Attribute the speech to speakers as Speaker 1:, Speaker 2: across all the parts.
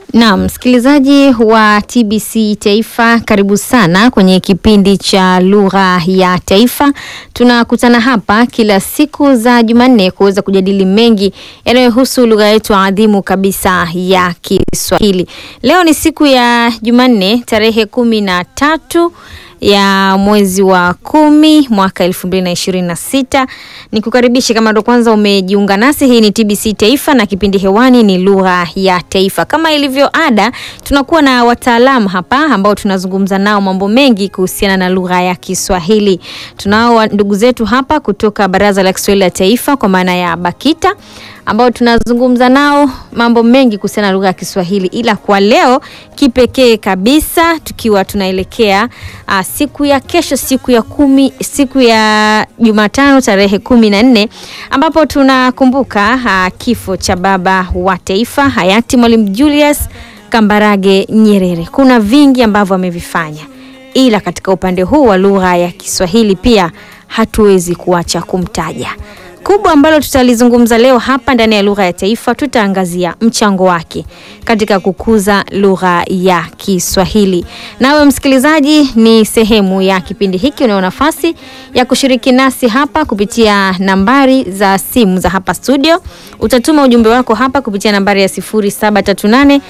Speaker 1: Naam, msikilizaji wa TBC Taifa, karibu sana kwenye kipindi cha lugha ya taifa. Tunakutana hapa kila siku za Jumanne kuweza kujadili mengi yanayohusu lugha yetu adhimu kabisa ya Kiswahili. Leo ni siku ya Jumanne tarehe kumi na tatu ya mwezi wa kumi mwaka elfu mbili na ishirini na sita. Ni kukaribisha kama ndo kwanza umejiunga nasi, hii ni TBC Taifa na kipindi hewani ni lugha ya taifa. Kama ilivyo ada, tunakuwa na wataalamu hapa ambao tunazungumza nao mambo mengi kuhusiana na lugha ya Kiswahili. Tunao ndugu zetu hapa kutoka Baraza la Kiswahili la Taifa kwa maana ya BAKITA ambao tunazungumza nao mambo mengi kuhusiana na lugha ya Kiswahili, ila kwa leo kipekee kabisa tukiwa tunaelekea uh, siku ya kesho, siku ya kumi, siku ya Jumatano tarehe kumi na nne ambapo tunakumbuka uh, kifo cha baba wa taifa hayati Mwalimu Julius Kambarage Nyerere. Kuna vingi ambavyo amevifanya, ila katika upande huu wa lugha ya Kiswahili pia hatuwezi kuacha kumtaja kubwa ambalo tutalizungumza leo hapa ndani ya lugha ya taifa, tutaangazia mchango wake katika kukuza lugha ya Kiswahili. Nawe msikilizaji, ni sehemu ya kipindi hiki, unayo nafasi ya kushiriki nasi hapa kupitia nambari za simu za hapa studio. Utatuma ujumbe wako hapa kupitia nambari ya 0738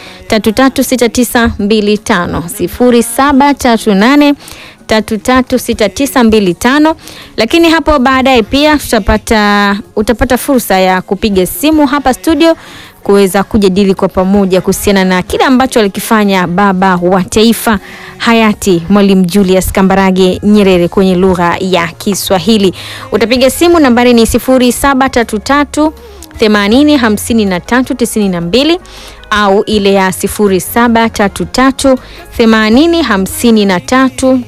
Speaker 1: 336925 0738 336925 lakini hapo baadaye pia tutapata utapata fursa ya kupiga simu hapa studio kuweza kujadili kwa pamoja kuhusiana na kile ambacho alikifanya baba wa taifa hayati Mwalimu Julius Kambarage Nyerere kwenye lugha ya Kiswahili. Utapiga simu nambari ni 0733 80 53 92 au ile ya 0733 80 53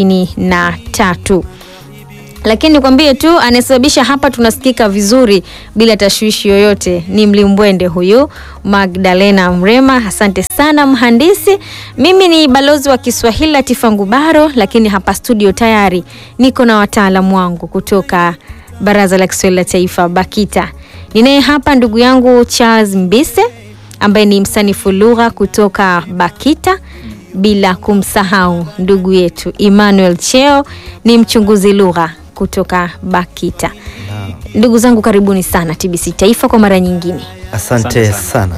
Speaker 1: 93. Lakini nikwambie tu anayesababisha hapa tunasikika vizuri bila tashwishi yoyote ni mlimbwende huyu Magdalena Mrema. Asante sana mhandisi. Mimi ni balozi wa Kiswahili Latifa Ngubaro, lakini hapa studio tayari niko na wataalamu wangu kutoka Baraza la Kiswahili la Taifa BAKITA. Ninaye hapa ndugu yangu Charles Mbise ambaye ni msanifu lugha kutoka BAKITA, bila kumsahau ndugu yetu Emmanuel Cheo ni mchunguzi lugha kutoka BAKITA. Ndugu zangu karibuni sana TBC Taifa kwa mara nyingine.
Speaker 2: Asante sana.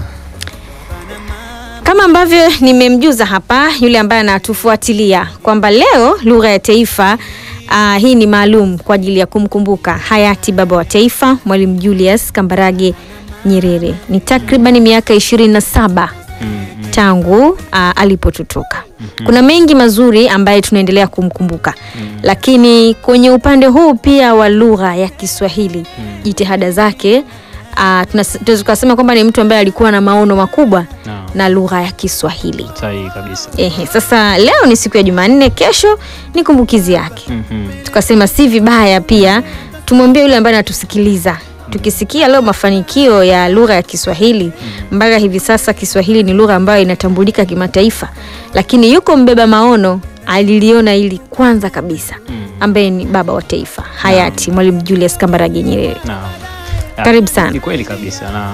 Speaker 1: Kama ambavyo nimemjuza hapa yule ambaye anatufuatilia kwamba leo lugha ya taifa uh, hii ni maalum kwa ajili ya kumkumbuka hayati baba wa taifa Mwalimu Julius Kambarage Nyerere. Ni takriban miaka ishirini na saba tangu uh, alipotutoka. Kuna mengi mazuri ambaye tunaendelea kumkumbuka, lakini kwenye upande huu pia wa lugha ya Kiswahili jitihada zake uh, tunaweza tukasema kwamba ni mtu ambaye alikuwa na maono makubwa
Speaker 3: No.
Speaker 1: na lugha ya Kiswahili.
Speaker 3: Sahihi kabisa.
Speaker 1: Ehe, sasa leo ni siku ya Jumanne, kesho ni kumbukizi yake
Speaker 3: Mhm.
Speaker 1: tukasema si vibaya pia tumwambie yule ambaye anatusikiliza tukisikia leo mafanikio ya lugha ya Kiswahili mpaka hivi sasa Kiswahili ni lugha ambayo inatambulika kimataifa, lakini yuko mbeba maono aliliona hili kwanza kabisa, ambaye ni baba wa taifa hayati Mwalimu Julius Kambarage Nyerere.
Speaker 3: Naam. Ah,
Speaker 1: Karibu sana.
Speaker 3: Ni kweli kabisa na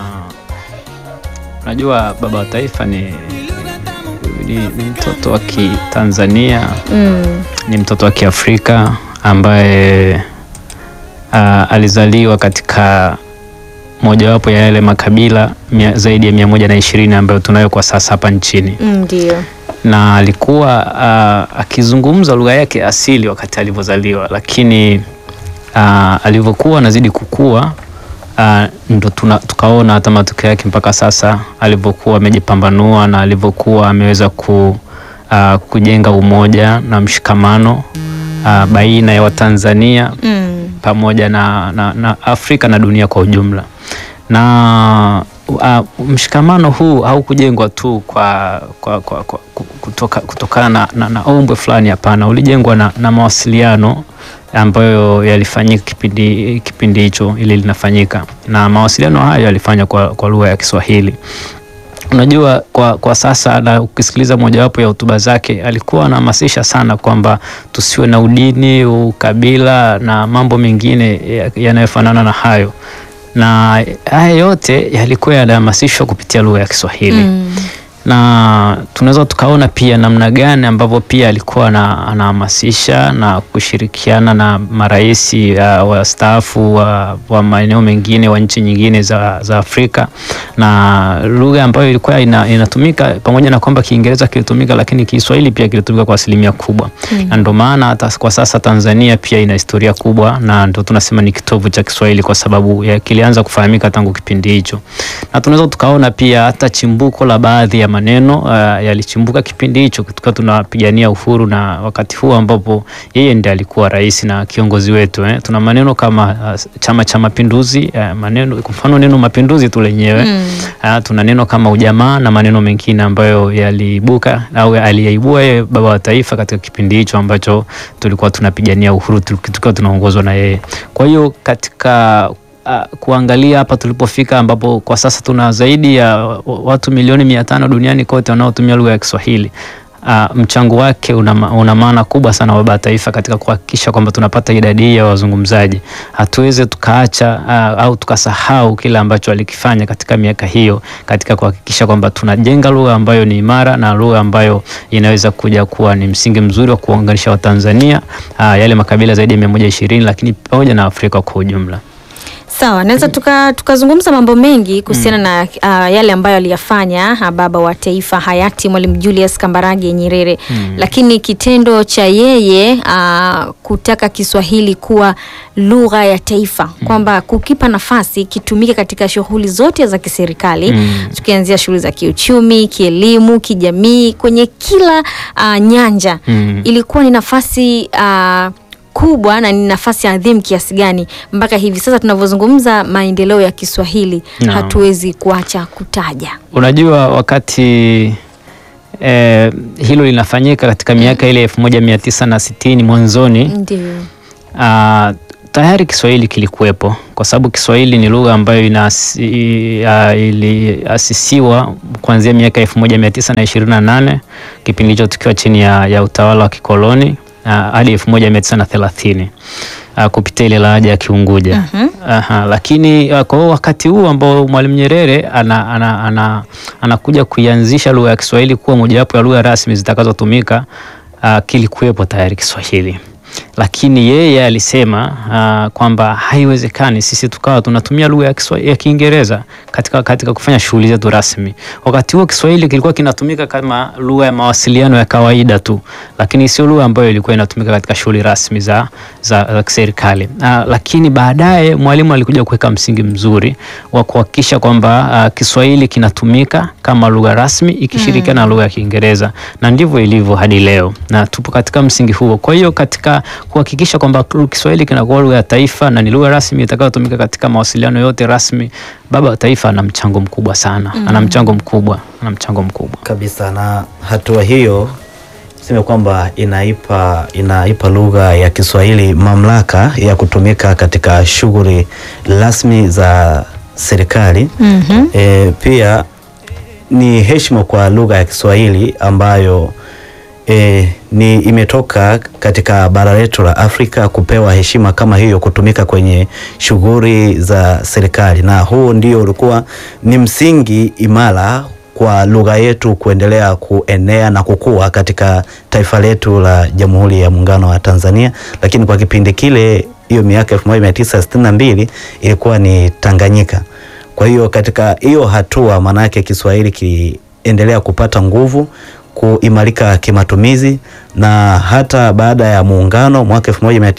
Speaker 3: unajua baba wa taifa ni, ni, ni mtoto wa Kitanzania
Speaker 1: Mm,
Speaker 3: ni mtoto wa Kiafrika ambaye ah, alizaliwa katika mojawapo ya yale makabila mia, zaidi ya mia moja na ishirini ambayo tunayo kwa sasa hapa nchini
Speaker 1: mm, ndio
Speaker 3: na alikuwa uh, akizungumza lugha yake asili wakati alivyozaliwa, lakini uh, alivyokuwa anazidi kukua uh, ndo tuna, tukaona hata matokeo yake mpaka sasa alivyokuwa amejipambanua na alivyokuwa ameweza ku, uh, kujenga umoja na mshikamano uh, baina ya Watanzania
Speaker 1: mm,
Speaker 3: pamoja na, na, na Afrika na dunia kwa ujumla. Na uh, mshikamano huu haukujengwa tu kwa, kwa, kwa, kwa kutoka, kutokana na, na, na ombwe fulani. Hapana, ulijengwa na, na mawasiliano ambayo yalifanyika kipindi kipindi hicho ili linafanyika, na mawasiliano hayo yalifanywa kwa, kwa lugha ya Kiswahili. Unajua, kwa, kwa sasa na ukisikiliza mojawapo ya hotuba zake alikuwa anahamasisha sana kwamba tusiwe na udini, ukabila na mambo mengine ya- yanayofanana na hayo, na haya yote yalikuwa yanahamasishwa kupitia lugha ya Kiswahili
Speaker 1: mm,
Speaker 3: na tunaweza tukaona pia namna gani ambavyo pia alikuwa anahamasisha na kushirikiana na marais uh, wastaafu wa, wa maeneo mengine wa nchi nyingine za, za Afrika na lugha ambayo ilikuwa ina, inatumika pamoja na kwamba Kiingereza kilitumika, lakini Kiswahili pia kilitumika kwa asilimia kubwa mm. na ndio maana hata kwa sasa Tanzania pia ina historia kubwa na ndio tunasema ni kitovu cha Kiswahili kwa sababu ya kilianza kufahamika tangu kipindi hicho, na tunaweza tukaona pia hata chimbuko la baadhi ya maneno uh, yalichimbuka kipindi hicho tukiwa tunapigania uhuru, na wakati huo ambapo yeye ndiye alikuwa rais na kiongozi wetu eh. Tuna maneno kama uh, Chama cha Mapinduzi uh, maneno kwa mfano neno mapinduzi tu lenyewe mm. uh, tuna neno kama ujamaa na maneno mengine ambayo yaliibuka au aliyaibua yeye baba wa taifa katika kipindi hicho ambacho tulikuwa tunapigania uhuru tukiwa tunaongozwa na yeye. Kwa hiyo katika Uh, kuangalia hapa tulipofika ambapo kwa sasa tuna zaidi ya watu milioni mia tano duniani kote wanaotumia lugha ya Kiswahili. Uh, mchango wake una, una maana kubwa sana baba taifa katika kuhakikisha kwamba tunapata idadi hii ya wazungumzaji. Hatuweze tukaacha uh, au tukasahau kile ambacho alikifanya katika miaka hiyo katika kuhakikisha kwamba tunajenga lugha ambayo ni imara na lugha ambayo inaweza kuja kuwa ni msingi mzuri wa kuunganisha Watanzania uh, yale makabila zaidi ya mia moja ishirini lakini pamoja na Afrika kwa ujumla.
Speaker 1: Sawa, naweza tukazungumza tuka mambo mengi kuhusiana mm. na uh, yale ambayo aliyafanya baba wa taifa hayati Mwalimu Julius Kambarage Nyerere mm. lakini kitendo cha yeye uh, kutaka Kiswahili kuwa lugha ya taifa mm. kwamba kukipa nafasi kitumike katika shughuli zote za kiserikali mm. tukianzia shughuli za kiuchumi, kielimu, kijamii, kwenye kila uh, nyanja mm. ilikuwa ni nafasi uh, kubwa na ni nafasi adhimu kiasi gani mpaka hivi sasa tunavyozungumza maendeleo ya Kiswahili no. hatuwezi kuacha kutaja.
Speaker 3: Unajua, wakati eh, hilo linafanyika katika miaka ile elfu moja mia tisa na sitini mwanzoni,
Speaker 1: ndio
Speaker 3: uh, tayari Kiswahili kilikuwepo kwa sababu Kiswahili ni lugha ambayo inasi, uh, iliasisiwa kuanzia miaka elfu moja mia tisa na ishirini na nane kipindi hicho tukiwa chini ya, ya utawala wa kikoloni hadi elfu moja mia tisa na thelathini uh, kupitia ile lahaja ya Kiunguja. uh -huh. Aha, lakini uh, kwa wakati huu ambao Mwalimu Nyerere anakuja ana, ana, ana kuianzisha lugha ya Kiswahili kuwa mojawapo ya lugha rasmi zitakazotumika uh, kilikuwepo tayari Kiswahili lakini yeye alisema uh, kwamba haiwezekani sisi tukawa tunatumia lugha ya Kiswahili ya Kiingereza katika, katika kufanya shughuli zetu rasmi. Wakati huo Kiswahili kilikuwa kinatumika kama lugha ya mawasiliano ya kawaida tu, lakini sio lugha ambayo ilikuwa inatumika katika shughuli rasmi za, za, za kiserikali. Uh, lakini baadaye Mwalimu alikuja kuweka msingi mzuri wa kuhakikisha kwamba uh, Kiswahili kinatumika kama lugha rasmi ikishirikiana mm. na lugha ya Kiingereza, na ndivyo ilivyo hadi leo, na tupo katika msingi huo. Kwa hiyo katika kuhakikisha kwamba Kiswahili kinakuwa lugha ya taifa na ni lugha rasmi itakayotumika katika mawasiliano yote rasmi. Baba wa taifa ana mchango mkubwa sana mm. ana mchango mkubwa, ana mchango mkubwa
Speaker 2: kabisa, na hatua hiyo sema kwamba inaipa inaipa lugha ya Kiswahili mamlaka ya kutumika katika shughuli rasmi za serikali
Speaker 1: mm -hmm.
Speaker 2: E, pia ni heshima kwa lugha ya Kiswahili ambayo E, ni imetoka katika bara letu la Afrika kupewa heshima kama hiyo kutumika kwenye shughuli za serikali, na huu ndio ulikuwa ni msingi imara kwa lugha yetu kuendelea kuenea na kukua katika taifa letu la Jamhuri ya Muungano wa Tanzania. Lakini kwa kipindi kile, hiyo miaka 1962 ilikuwa ni Tanganyika. Kwa hiyo katika hiyo hatua, maana yake Kiswahili kiliendelea kupata nguvu kuimarika kimatumizi na hata baada ya muungano mwaka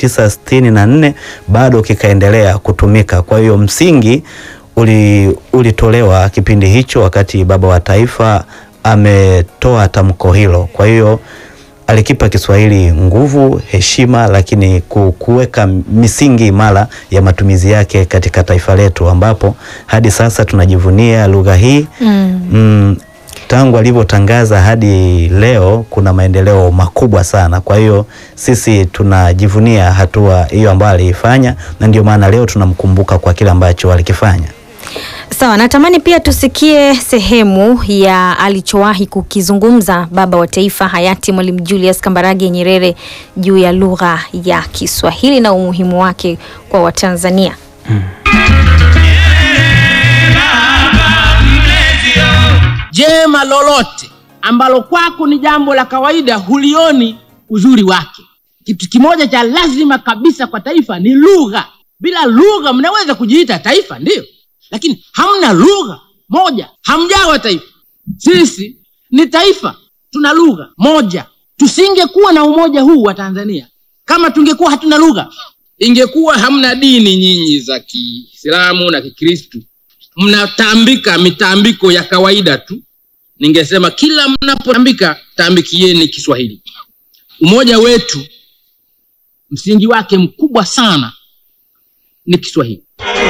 Speaker 2: 1964 bado kikaendelea kutumika. Kwa hiyo msingi uli, ulitolewa kipindi hicho wakati baba wa taifa ametoa tamko hilo. Kwa hiyo alikipa Kiswahili nguvu, heshima, lakini kuweka misingi imara ya matumizi yake katika taifa letu ambapo hadi sasa tunajivunia lugha hii
Speaker 1: mm.
Speaker 2: Mm, tangu alivyotangaza hadi leo kuna maendeleo makubwa sana. Kwa hiyo sisi tunajivunia hatua hiyo ambayo aliifanya, na ndio maana leo tunamkumbuka kwa kile ambacho alikifanya.
Speaker 1: Sawa, natamani pia tusikie sehemu ya alichowahi kukizungumza baba wa taifa hayati Mwalimu Julius Kambarage Nyerere juu ya lugha ya Kiswahili na umuhimu wake kwa Watanzania.
Speaker 3: hmm.
Speaker 4: jema lolote ambalo kwako ni jambo la kawaida hulioni uzuri wake kitu kimoja cha lazima kabisa kwa taifa ni lugha bila lugha mnaweza kujiita taifa ndiyo lakini hamna lugha moja hamjawa taifa sisi ni taifa tuna lugha moja tusingekuwa na umoja huu wa tanzania kama tungekuwa hatuna lugha ingekuwa hamna dini nyinyi za kiislamu na kikristu mnatambika mitambiko ya kawaida tu ningesema kila mnapotambika tambikieni kiswahili umoja wetu msingi wake mkubwa sana ni kiswahili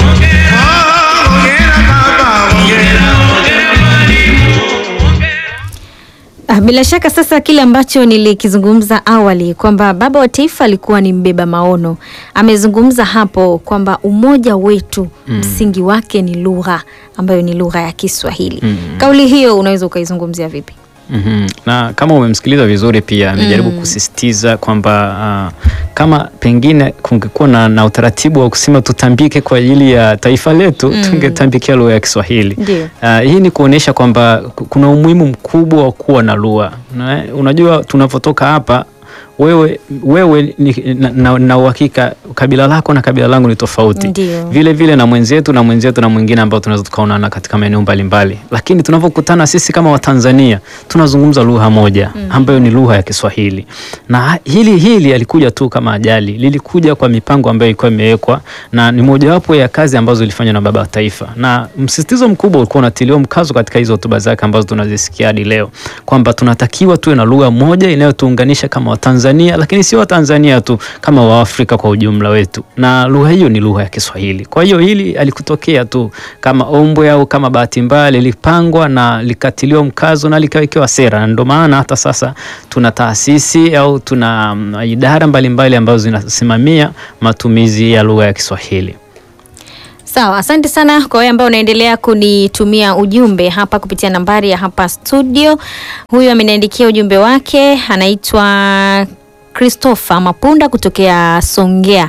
Speaker 1: Ah, Bila shaka sasa kile ambacho nilikizungumza awali kwamba baba wa taifa alikuwa ni mbeba maono, amezungumza hapo kwamba umoja wetu msingi wake ni lugha ambayo ni lugha ya Kiswahili. Kauli hiyo unaweza ukaizungumzia vipi?
Speaker 3: Mhm. Na kama umemsikiliza vizuri pia amejaribu kusisitiza kwamba ah, kama pengine kungekuwa na, na utaratibu wa kusema tutambike kwa ajili ya taifa letu tungetambikia lugha ya Kiswahili.
Speaker 1: Ndio.
Speaker 3: Ah, hii ni kuonyesha kwamba ku- kuna umuhimu mkubwa wa kuwa na lugha. Na, Unajua tunavyotoka hapa wewe, wewe ni, na, na, na uhakika kabila lako na kabila langu ni tofauti
Speaker 1: Ndio.
Speaker 3: vile vile na mwenzetu na mwenzetu na mwingine ambao tunaweza tukaonana katika maeneo mbalimbali, lakini tunavyokutana sisi kama Watanzania tunazungumza lugha moja ambayo ni lugha ya Kiswahili. Na hili hili alikuja tu kama ajali, lilikuja kwa mipango ambayo ilikuwa imewekwa na ni mojawapo ya kazi ambazo zilifanywa na baba wa taifa, na msisitizo mkubwa ulikuwa unatiliwa mkazo katika hizo hotuba zake ambazo tunazisikia hadi leo kwamba tunatakiwa tuwe na lugha moja inayotuunganisha kama Watanzania, lakini sio Watanzania tu, kama Waafrika kwa ujumla wetu, na lugha hiyo ni lugha ya Kiswahili. Kwa hiyo hili alikutokea tu kama ombwe au kama bahati mbaya, lilipangwa na likatiliwa mkazo na likawekewa sera, na ndio maana hata sasa tuna taasisi au tuna mm, idara mbalimbali ambazo zinasimamia matumizi ya lugha ya Kiswahili.
Speaker 1: Sawa, asante sana kwa wewe ambao unaendelea kunitumia ujumbe hapa kupitia nambari ya hapa studio. Huyu ameniandikia ujumbe wake, anaitwa Christopher Mapunda kutokea Songea.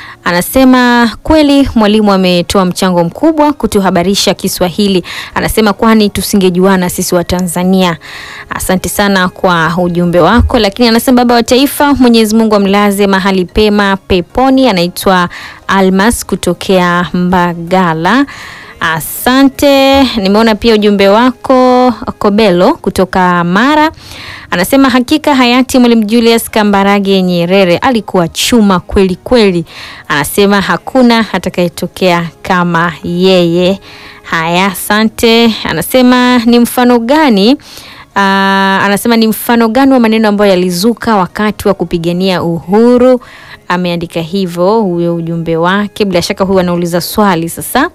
Speaker 1: Anasema kweli mwalimu ametoa mchango mkubwa kutuhabarisha Kiswahili. Anasema kwani tusingejuana sisi wa Tanzania. Asante sana kwa ujumbe wako, lakini anasema baba wa taifa, Mwenyezi Mungu amlaze mahali pema peponi. Anaitwa Almas kutokea Mbagala. Asante. Nimeona pia ujumbe wako Kobelo kutoka Mara. Anasema hakika hayati Mwalimu Julius Kambarage Nyerere alikuwa chuma kweli kweli. Anasema hakuna atakayetokea kama yeye. Haya, asante. Anasema ni mfano gani Aa, anasema ni mfano gani wa maneno ambayo yalizuka wakati wa kupigania uhuru. Ameandika hivyo huyo ujumbe wake. Bila shaka huyu anauliza swali sasa.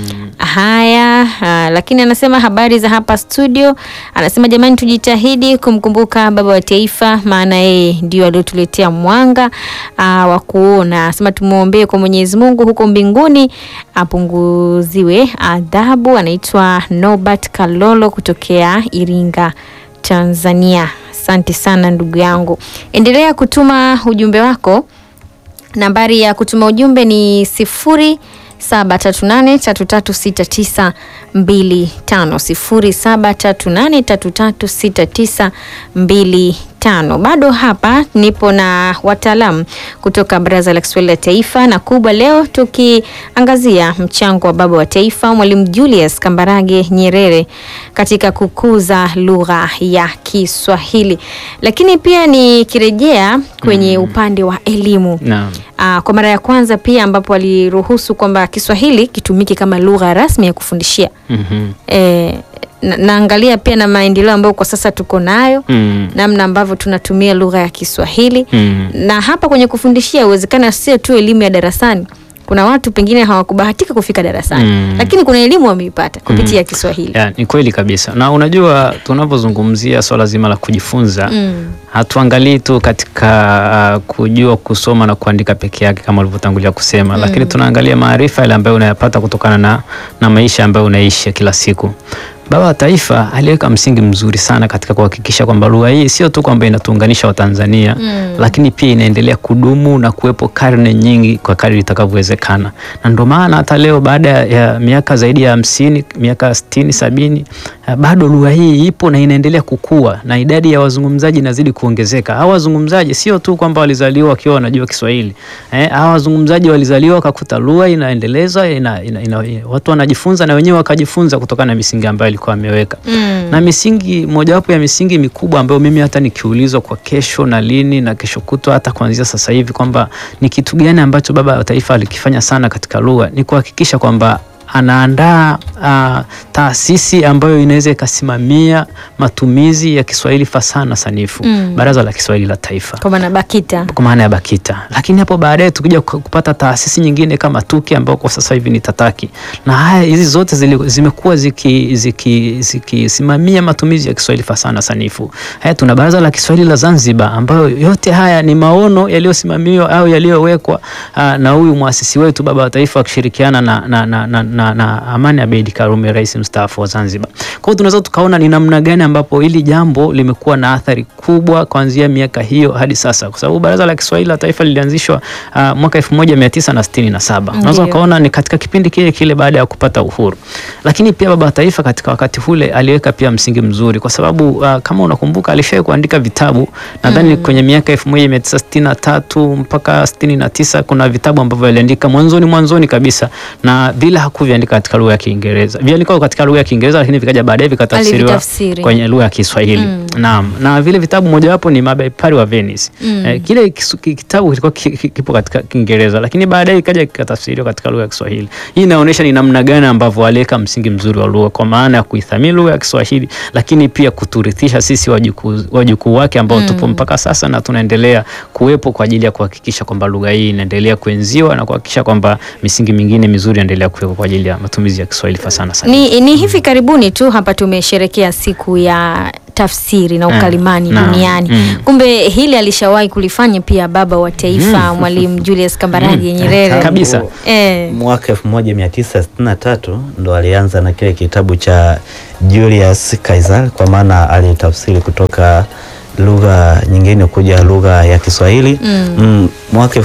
Speaker 1: Haya, ah, lakini anasema habari za hapa studio. Anasema jamani, tujitahidi kumkumbuka baba wa taifa, maana yeye ndio aliotuletea mwanga ah, wa kuona. Anasema tumwombee kwa Mwenyezi Mungu huko mbinguni apunguziwe adhabu. Anaitwa Norbert Kalolo kutokea Iringa, Tanzania. Asante sana ndugu yangu, endelea kutuma ujumbe wako. Nambari ya kutuma ujumbe ni sifuri saba tatu nane tatu tatu sita tisa mbili tano sifuri saba tatu nane tatu tatu sita tisa mbili tano. Bado hapa nipo na wataalamu kutoka Baraza la Kiswahili la Taifa, na kubwa leo tukiangazia mchango wa baba wa taifa Mwalimu Julius Kambarage Nyerere katika kukuza lugha ya Kiswahili, lakini pia nikirejea kwenye upande wa elimu
Speaker 3: Naam.
Speaker 1: Aa, kwa mara ya kwanza pia ambapo waliruhusu kwamba Kiswahili kitumike kama lugha rasmi ya kufundishia.
Speaker 3: Mhm.
Speaker 1: E, na, naangalia pia na maendeleo ambayo kwa sasa tuko nayo
Speaker 3: Mm.
Speaker 1: namna ambavyo tunatumia lugha ya Kiswahili
Speaker 3: Mm.
Speaker 1: na hapa kwenye kufundishia, uwezekana sio tu elimu ya darasani. Kuna watu pengine hawakubahatika kufika darasani
Speaker 3: Mm.
Speaker 1: lakini kuna elimu wameipata kupitia Kiswahili.
Speaker 3: Ya, ni kweli kabisa, na unajua tunapozungumzia swala zima la kujifunza
Speaker 1: Mm.
Speaker 3: hatuangalii tu katika uh, kujua kusoma na kuandika peke yake kama ulivyotangulia kusema lakini tunaangalia maarifa yale ambayo unayapata kutokana na, na maisha ambayo unaishi ya kila siku. Baba wa Taifa aliweka msingi mzuri sana katika kuhakikisha kwamba lugha hii sio tu kwamba inatuunganisha Watanzania
Speaker 1: Mm.
Speaker 3: lakini pia inaendelea kudumu na kuwepo karne nyingi kwa kadri itakavyowezekana, na ndio maana hata leo baada ya miaka zaidi ya hamsini, miaka sitini, sabini, eh, bado lugha hii ipo na inaendelea kukua na idadi ya wazungumzaji inazidi kuongezeka. Hawa wazungumzaji sio tu kwamba walizaliwa wakiwa wanajua Kiswahili eh, hawa wazungumzaji walizaliwa wakakuta lugha inaendelezwa ina, ina, ina, watu wanajifunza na wenyewe wakajifunza kutokana na misingi ambayo alikuwa ameweka
Speaker 1: Mm.
Speaker 3: na misingi mojawapo ya misingi mikubwa ambayo mimi hata nikiulizwa kwa kesho na lini na kesho kutwa hata kuanzia sasa hivi kwamba ni kitu gani ambacho baba wa taifa alikifanya sana katika lugha ni kuhakikisha kwamba anaandaa uh, taasisi ambayo inaweza ikasimamia matumizi ya Kiswahili fasaha na sanifu
Speaker 1: Mm.
Speaker 3: Baraza la Kiswahili la Taifa
Speaker 1: Kwa maana BAKITA.
Speaker 3: kwa maana ya BAKITA, lakini hapo baadaye tukija ku- kupata taasisi nyingine kama TUKI ambao kwa sasa hivi ni TATAKI, na haya hizi zote zili- zimekuwa zikisimamia ziki, zikisimamia matumizi ya Kiswahili fasaha na sanifu. Haya, tuna Baraza la Kiswahili la Zanzibar ambayo yote haya ni maono yaliyosimamiwa au yaliyowekwa ah, na huyu mwasisi wetu baba wa taifa akishirikiana na, na, na, na, na, na Amani Abeid Karume, rais mstaafu wa Zanzibar. Kwa hiyo tunaweza tukaona ni namna gani ambapo hili jambo limekuwa na athari kubwa kuanzia miaka hiyo hadi sasa, kwa sababu Baraza la Kiswahili la Taifa lilianzishwa ah, mwaka 1967. Unaweza
Speaker 1: Ndio.
Speaker 3: ukaona ni katika kipindi kile kile baada ya kupata uhuru, lakini pia baba wa taifa katika wakati ule aliweka pia msingi mzuri, kwa sababu ah, kama unakumbuka alishawahi kuandika vitabu nadhani kwenye miaka 1963 mpaka 69 kuna vitabu ambavyo aliandika mwanzoni mwanzoni kabisa, na vile hakuviandika katika lugha ya Kiingereza, viandikwa katika lugha ya Kiingereza, lakini vikaja baadaye vikatafsiriwa
Speaker 1: Alivitafsiri.
Speaker 3: kwenye lugha ya Kiswahili.
Speaker 1: Mm.
Speaker 3: Naam, na vile vitabu mojawapo ni Mabepari wa Venice.
Speaker 1: Mm.
Speaker 3: Eh, kile kisu- ki- kitabu kilikuwa ki- ki- kipo katika Kiingereza, lakini baadaye ikaja kikatafsiriwa katika lugha ya Kiswahili. Hii inaonyesha ni namna gani ambavyo aliweka msingi mzuri wa lugha kwa maana ya kuithamini lugha ya Kiswahili, lakini pia kuturithisha sisi wajukuu wajukuu wake ambao
Speaker 1: Mm.
Speaker 3: tupo mpaka sasa na tunaendelea kuwepo kwa ajili ya kuhakikisha kwamba lugha hii inaendelea kuenziwa na kuhakikisha kwamba misingi mingine mizuri inaendelea kuwepo kwa ajili ya matumizi ya Kiswahili fasaha na sanifu.
Speaker 1: Ni, ni hivi karibuni tu hapa tumesherekea siku ya tafsiri na
Speaker 3: Mm,
Speaker 1: ukalimani
Speaker 3: naam,
Speaker 1: duniani.
Speaker 3: mm.
Speaker 1: Kumbe hili alishawahi kulifanya pia baba wa taifa Mwalimu Julius Kambarage Nyerere.
Speaker 3: Kabisa.
Speaker 1: Eh.
Speaker 2: Mwaka 1963 ndo alianza na kile kitabu cha Julius Caesar, kwa maana alitafsiri kutoka lugha nyingine kuja lugha ya Kiswahili.
Speaker 1: Mm.
Speaker 2: Mm, mwaka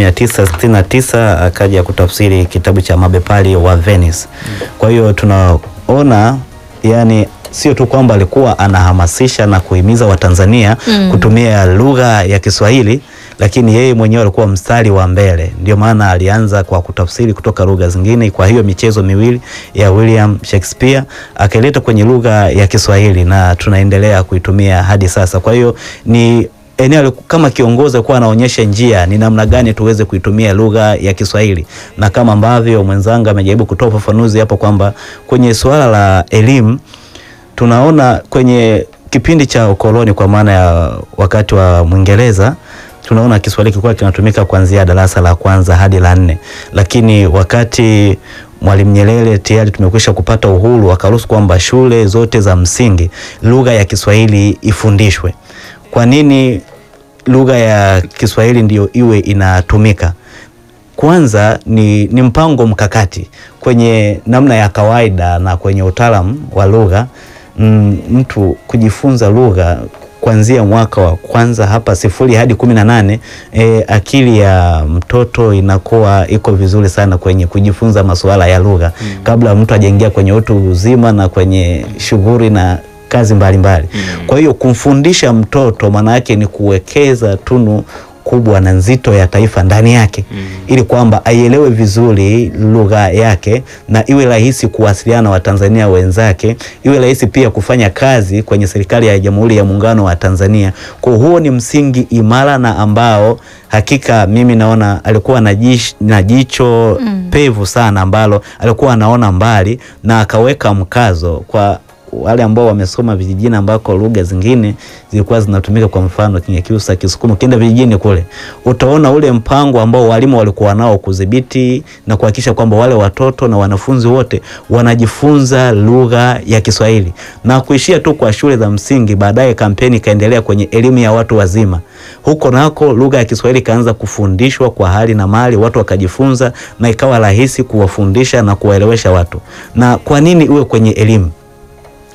Speaker 2: 1969 akaja kutafsiri kitabu cha Mabepari wa Venice. Kwa hiyo tunaona yani sio tu kwamba alikuwa anahamasisha na kuhimiza Watanzania
Speaker 1: Mm.
Speaker 2: kutumia lugha ya Kiswahili, lakini yeye mwenyewe alikuwa mstari wa mbele. Ndio maana alianza kwa kutafsiri kutoka lugha zingine. Kwa hiyo michezo miwili ya William Shakespeare akaileta kwenye lugha ya Kiswahili na tunaendelea kuitumia hadi sasa. Kwa hiyo ni eneo aliku- kama kiongozi alikuwa anaonyesha njia ni namna gani tuweze kuitumia lugha ya Kiswahili, na kama ambavyo mwenzangu amejaribu kutoa ufafanuzi hapo kwamba kwenye suala la elimu tunaona kwenye kipindi cha ukoloni kwa maana ya wakati wa Mwingereza tunaona Kiswahili kilikuwa kinatumika kuanzia darasa la kwanza hadi la nne, lakini wakati Mwalimu Nyerere tayari tumekwisha kupata uhuru, akaruhusu kwamba shule zote za msingi lugha ya Kiswahili ifundishwe. Kwa nini lugha ya Kiswahili ndiyo iwe inatumika? Kwanza ni, ni mpango mkakati kwenye namna ya kawaida na kwenye utaalamu wa lugha mm, mtu kujifunza lugha kuanzia mwaka wa kwanza hapa sifuri hadi kumi na nane e, akili ya mtoto inakuwa iko vizuri sana kwenye kujifunza masuala ya lugha kabla mtu hajaingia kwenye utu uzima na kwenye shughuli na kazi mbalimbali kwa hiyo kumfundisha mtoto maana yake ni kuwekeza tunu kubwa na nzito ya taifa ndani yake ili kwamba aielewe vizuri lugha yake na iwe rahisi kuwasiliana na Watanzania wenzake, iwe rahisi pia kufanya kazi kwenye serikali ya Jamhuri ya Muungano wa Tanzania. Kwa huo ni msingi imara na ambao hakika mimi naona alikuwa na jish- na jicho pevu sana ambalo alikuwa anaona mbali na akaweka mkazo kwa wale ambao wamesoma vijijini ambako lugha zingine zilikuwa zinatumika, kwa mfano Kinyakyusa, Kisukuma. Ukienda vijijini kule utaona ule mpango ambao walimu walikuwa nao kudhibiti na kuhakikisha kwamba wale watoto na wanafunzi wote wanajifunza lugha ya Kiswahili na kuishia tu kwa shule za msingi. Baadaye kampeni ikaendelea kwenye elimu ya watu wazima, huko nako lugha ya Kiswahili ikaanza kufundishwa kwa hali na mali, watu wakajifunza na ikawa rahisi kuwafundisha na kuwaelewesha watu. Na kwa nini iwe kwenye elimu?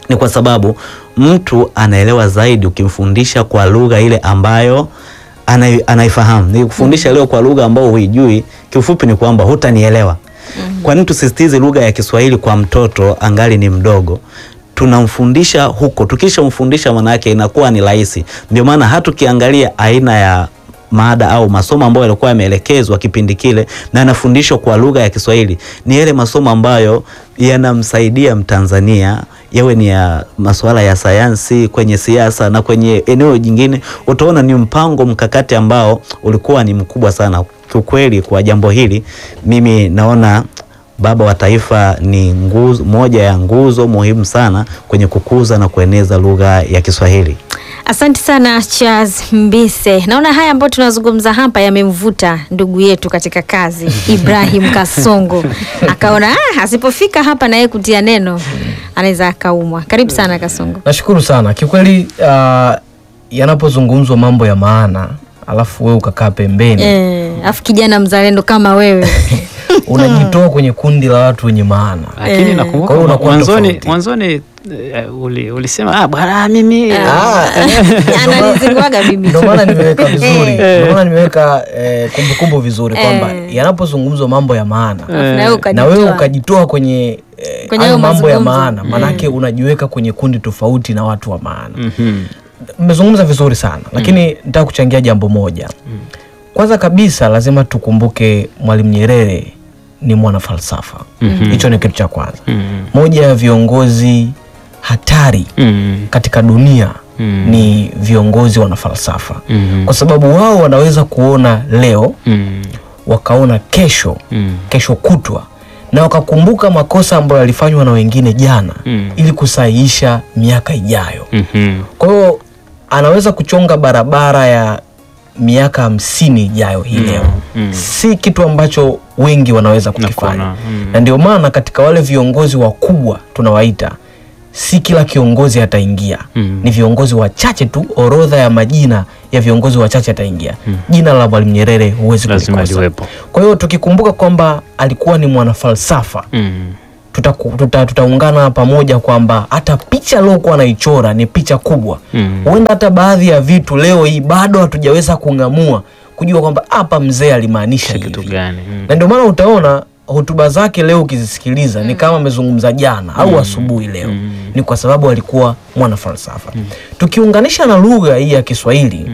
Speaker 2: ni kwa sababu mtu anaelewa zaidi ukimfundisha kwa lugha ile ambayo anai- anaifahamu. Nikufundisha leo kwa lugha ambayo huijui, kiufupi ni kwamba hutanielewa. Kwa nini tusisitize lugha ya Kiswahili kwa mtoto angali ni mdogo? Tunamfundisha huko, tukishamfundisha maana yake inakuwa ni rahisi. Ndio maana hata ukiangalia aina ya mada au masomo ambayo yalikuwa yameelekezwa kipindi kile na yanafundishwa kwa lugha ya Kiswahili ni yale masomo ambayo yanamsaidia Mtanzania yawe ni ya masuala ya sayansi, kwenye siasa na kwenye eneo jingine, utaona ni mpango mkakati ambao ulikuwa ni mkubwa sana. Kiukweli, kwa jambo hili mimi naona baba wa taifa ni nguzo, moja ya nguzo muhimu sana kwenye kukuza na kueneza lugha ya Kiswahili.
Speaker 1: Asante sana Charles Mbise. Naona haya ambayo tunazungumza hapa yamemvuta ndugu yetu katika kazi Ibrahim Kasongo, akaona ah, asipofika hapa na yeye kutia neno anaweza akaumwa. Karibu sana Kasongo.
Speaker 5: Nashukuru sana kiukweli. Uh, yanapozungumzwa mambo ya maana alafu wewe ukakaa pembeni
Speaker 1: Eh, afu kijana mzalendo kama wewe
Speaker 5: unajitoa kwenye kundi la watu wenye maana.
Speaker 3: lakini
Speaker 1: Eh.
Speaker 3: nakumbuka
Speaker 5: Kwa hiyo unakuwa
Speaker 3: mwanzoni
Speaker 5: tofauti.
Speaker 3: mwanzoni eh, uli, ulisema ah, bwana mimi
Speaker 5: Ah,
Speaker 1: ananizinguaga mimi
Speaker 5: Ndio maana nimeweka vizuri,
Speaker 1: Eh.
Speaker 5: ndio maana nimeweka eh, kumbukumbu vizuri kwamba
Speaker 1: Eh.
Speaker 5: yanapozungumzwa mambo ya maana
Speaker 1: Alafu na wewe
Speaker 5: na
Speaker 1: ukajitoa.
Speaker 5: wewe ukajitoa kwenye eh,
Speaker 1: Kwenye
Speaker 5: hayo
Speaker 1: hayo
Speaker 5: mambo ya
Speaker 1: mazungumzo.
Speaker 5: maana, maanake unajiweka kwenye kundi tofauti na watu wa maana.
Speaker 3: Mhm.
Speaker 5: Mmezungumza vizuri sana lakini nataka kuchangia jambo moja. Kwanza kabisa lazima tukumbuke Mwalimu Nyerere ni mwana falsafa. Hicho ni kitu cha kwanza.
Speaker 3: Mhm.
Speaker 5: Moja ya viongozi hatari
Speaker 3: Mhm.
Speaker 5: katika dunia
Speaker 3: Mm.
Speaker 5: ni viongozi wana falsafa
Speaker 3: Mhm.
Speaker 5: kwa sababu wao wanaweza kuona leo
Speaker 3: Mhm.
Speaker 5: wakaona kesho
Speaker 3: Mhm.
Speaker 5: kesho kutwa na wakakumbuka makosa ambayo yalifanywa na wengine jana
Speaker 3: Mm.
Speaker 5: ili kusahihisha miaka ijayo.
Speaker 3: Mhm.
Speaker 5: Kwa hiyo anaweza kuchonga barabara ya miaka hamsini ijayo hii leo.
Speaker 3: mm.
Speaker 5: Si kitu ambacho wengi wanaweza kukifanya,
Speaker 3: Nakuona, mm.
Speaker 5: na ndio maana katika wale viongozi wakubwa tunawaita, si kila kiongozi ataingia
Speaker 3: Mm.
Speaker 5: ni viongozi wachache tu. Orodha ya majina ya viongozi wachache ataingia. Jina la Mwalimu Nyerere huwezi
Speaker 3: Lazima
Speaker 5: kulikosa.
Speaker 3: liwepo.
Speaker 5: Kwa hiyo tukikumbuka kwamba alikuwa ni mwanafalsafa
Speaker 3: Mhm.
Speaker 5: tutaku- tuta- tutaungana pamoja kwamba hata picha aliokuwa anaichora ni picha kubwa.
Speaker 3: Mm.
Speaker 5: Huenda hata baadhi ya vitu leo hii bado hatujaweza kung'amua kujua kwamba hapa mzee alimaanisha
Speaker 3: kitu
Speaker 5: hivi,
Speaker 3: gani Mm.
Speaker 5: na ndio maana utaona hotuba zake leo ukizisikiliza ni kama amezungumza jana au asubuhi leo. Ni kwa sababu alikuwa mwana falsafa. Tukiunganisha na lugha hii ya Kiswahili,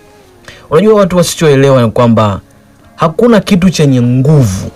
Speaker 5: unajua watu wasichoelewa ni kwamba hakuna kitu chenye nguvu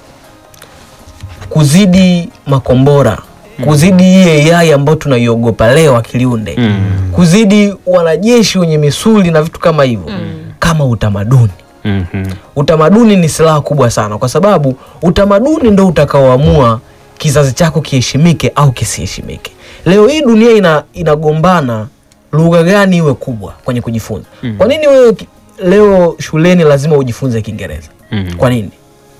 Speaker 5: kuzidi makombora kuzidi hii AI ambayo tunaiogopa leo akiliunde
Speaker 3: Mm.
Speaker 5: kuzidi wanajeshi wenye misuli na vitu kama hivyo kama utamaduni
Speaker 3: Mhm.
Speaker 5: utamaduni ni silaha kubwa sana kwa sababu utamaduni ndo utakaoamua kizazi chako kiheshimike au kisiheshimike leo hii dunia ina, inagombana lugha gani iwe kubwa kwenye kujifunza kwa nini wewe ki- leo shuleni lazima ujifunze kiingereza
Speaker 3: Mhm.
Speaker 5: kwa nini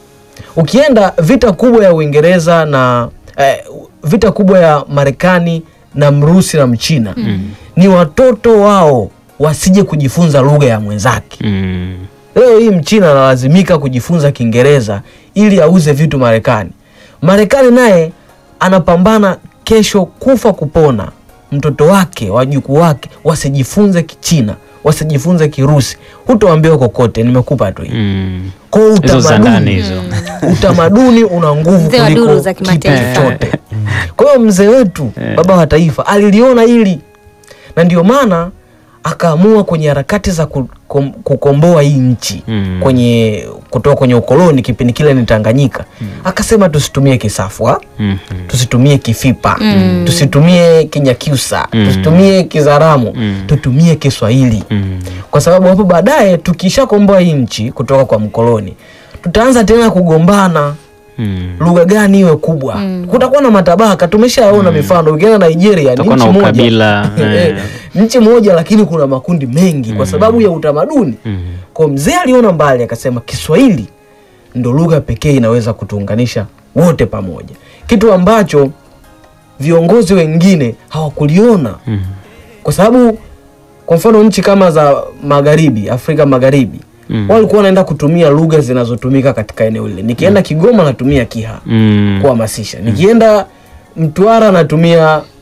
Speaker 5: ukienda vita kubwa ya uingereza na eh, vita kubwa ya marekani na mrusi na mchina ni watoto wao wasije kujifunza lugha ya mwenzake
Speaker 3: Mhm.
Speaker 5: Leo hii mchina analazimika kujifunza Kiingereza ili auze vitu Marekani. Marekani naye anapambana kesho kufa kupona, mtoto wake wajukuu wake wasijifunze Kichina, wasijifunze Kirusi. Hutoambiwa kokote, nimekupa tu hii.
Speaker 3: Mhm.
Speaker 5: Kwa hiyo
Speaker 3: hizo za ndani
Speaker 5: utamaduni,
Speaker 3: hizo
Speaker 5: utamaduni una nguvu
Speaker 1: Mzee wa
Speaker 5: kuliko
Speaker 1: duru za
Speaker 5: kitu
Speaker 1: kimataifa.
Speaker 5: chochote. Kwa hiyo mzee wetu baba wa taifa aliliona hili na ndio maana akaamua kwenye harakati za kukom, kukomboa hii nchi
Speaker 3: Mm.
Speaker 5: kwenye kutoka kwenye ukoloni kipindi kile ni Tanganyika akasema tusitumie kisafwa
Speaker 3: Mhm.
Speaker 5: tusitumie kifipa tusitumie kinyakyusa tusitumie kizaramu tutumie Kiswahili
Speaker 3: Mhm.
Speaker 5: kwa sababu hapo baadaye tukishakomboa hii nchi kutoka kwa mkoloni tutaanza tena kugombana
Speaker 3: Mhm.
Speaker 5: lugha gani iwe kubwa kutakuwa na matabaka tumeshaona mifano ukienda nigeria ni
Speaker 3: Kutakuwa
Speaker 5: nchi
Speaker 3: na
Speaker 5: moja
Speaker 3: ukabila, eh.
Speaker 5: nchi moja lakini kuna makundi mengi kwa sababu ya utamaduni
Speaker 3: Mhm.
Speaker 5: kwa mzee aliona mbali akasema kiswahili ndo lugha pekee inaweza kutuunganisha wote pamoja kitu ambacho viongozi wengine hawakuliona
Speaker 3: Mhm.
Speaker 5: kwa sababu kwa mfano nchi kama za magharibi afrika magharibi
Speaker 3: Mm.
Speaker 5: walikuwa wanaenda kutumia lugha zinazotumika katika eneo lile nikienda kigoma natumia kiha
Speaker 3: Mhm.
Speaker 5: kuhamasisha nikienda mtwara natumia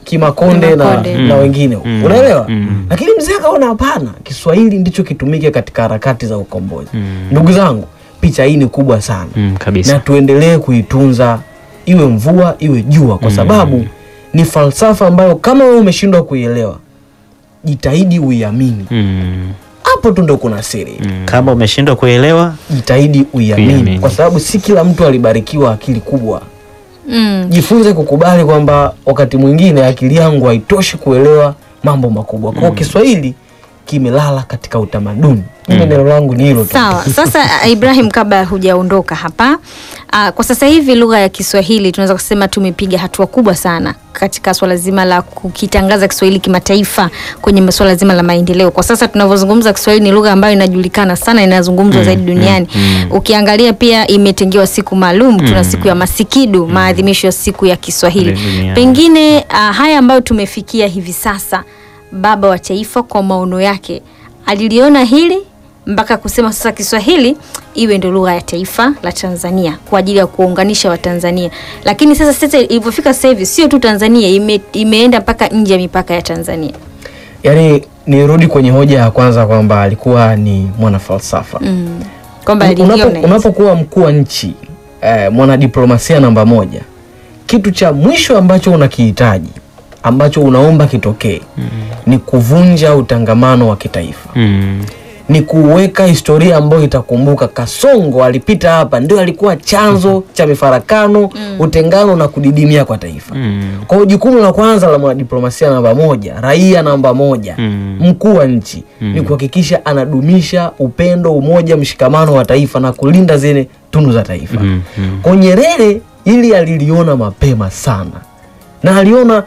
Speaker 5: Kimakonde na,
Speaker 1: Kimakonde.
Speaker 5: na wengine
Speaker 3: Mm.
Speaker 5: unaelewa
Speaker 3: Mm.
Speaker 5: lakini mzee akaona hapana Kiswahili ndicho kitumike katika harakati za ukombozi
Speaker 3: Mm.
Speaker 5: ndugu zangu picha hii ni kubwa sana
Speaker 3: Mm, kabisa.
Speaker 5: na tuendelee kuitunza iwe mvua iwe jua kwa sababu ni falsafa ambayo kama wewe umeshindwa kuielewa jitahidi uiamini
Speaker 3: Mm,
Speaker 5: hapo tu ndo kuna siri
Speaker 3: mm.
Speaker 2: Kama umeshindwa kuelewa,
Speaker 5: jitahidi uiamini
Speaker 3: Kuiamini.
Speaker 5: kwa sababu si kila mtu alibarikiwa akili kubwa
Speaker 1: Mm.
Speaker 5: jifunze kukubali kwamba wakati mwingine akili yangu haitoshi kuelewa mambo makubwa kwao kiswahili kimelala katika utamaduni mimi neno langu ni hilo tu
Speaker 1: Sawa. Sasa uh, Ibrahim, kabla hujaondoka hapa uh, kwa sasa hivi lugha ya Kiswahili tunaweza kusema tumepiga hatua kubwa sana katika swala zima la kukitangaza Kiswahili kimataifa kwenye masuala zima la maendeleo. Kwa sasa tunavyozungumza, Kiswahili ni lugha ambayo inajulikana sana, inazungumzwa zaidi duniani. Ukiangalia pia imetengewa siku maalum, tuna siku ya Masikidu, maadhimisho ya siku ya Kiswahili.
Speaker 3: Duniani.
Speaker 1: Pengine uh, haya ambayo tumefikia hivi sasa, baba wa taifa kwa maono yake aliliona hili mpaka kusema sasa Kiswahili iwe ndio lugha ya taifa la Tanzania kwa ajili ya kuunganisha Watanzania. Lakini sasa sasa ilivyofika sasa hivi sio tu Tanzania, ime, imeenda mpaka nje ya mipaka ya Tanzania.
Speaker 5: yaani nirudi kwenye hoja ya kwanza kwamba alikuwa ni mwanafalsafa
Speaker 1: Mm. Kwamba
Speaker 5: Unapo-
Speaker 1: aliliona hili.
Speaker 5: unapokuwa mkuu wa nchi eh, mwanadiplomasia namba moja kitu cha mwisho ambacho unakihitaji ambacho unaomba kitokee ni kuvunja utangamano wa kitaifa
Speaker 3: Mm,
Speaker 5: ni kuweka historia ambayo itakumbuka Kasongo alipita hapa, ndio alikuwa chanzo cha mifarakano, utengano na kudidimia kwa taifa.
Speaker 3: mm,
Speaker 5: Kwa hiyo jukumu la kwanza la mwanadiplomasia namba moja, raia namba moja,
Speaker 3: Mm.
Speaker 5: mkuu wa nchi ni kuhakikisha anadumisha upendo, umoja, mshikamano wa taifa na kulinda zile tunu za taifa.
Speaker 3: mm, mm.
Speaker 5: Kwa Nyerere ili aliliona mapema sana na aliona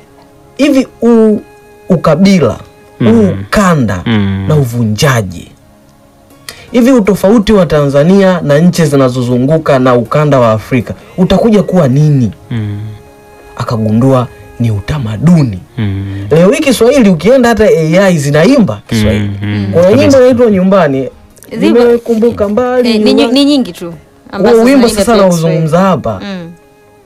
Speaker 5: hivi u, ukabila
Speaker 3: Mm.
Speaker 5: huu ukanda
Speaker 3: Mm.
Speaker 5: na uvunjaji hivi utofauti wa Tanzania na nchi zinazozunguka na ukanda wa Afrika utakuja kuwa nini?
Speaker 3: Mm,
Speaker 5: Akagundua ni utamaduni.
Speaker 3: mm.
Speaker 5: Leo hii Kiswahili ukienda hata AI zinaimba Kiswahili.
Speaker 3: Mm, mm.
Speaker 5: Kuna
Speaker 3: Kabisa.
Speaker 5: nyimbo inaitwa nyumbani,
Speaker 1: Zipo.
Speaker 5: nimekumbuka mbali
Speaker 1: Eh, ni,
Speaker 5: nyuma.
Speaker 1: nyi- ni nyingi tu ambazo
Speaker 5: Huo wimbo
Speaker 1: zinaimba
Speaker 5: sasa
Speaker 1: pia
Speaker 5: nauzungumza hapa
Speaker 1: Kiswahili. Mm.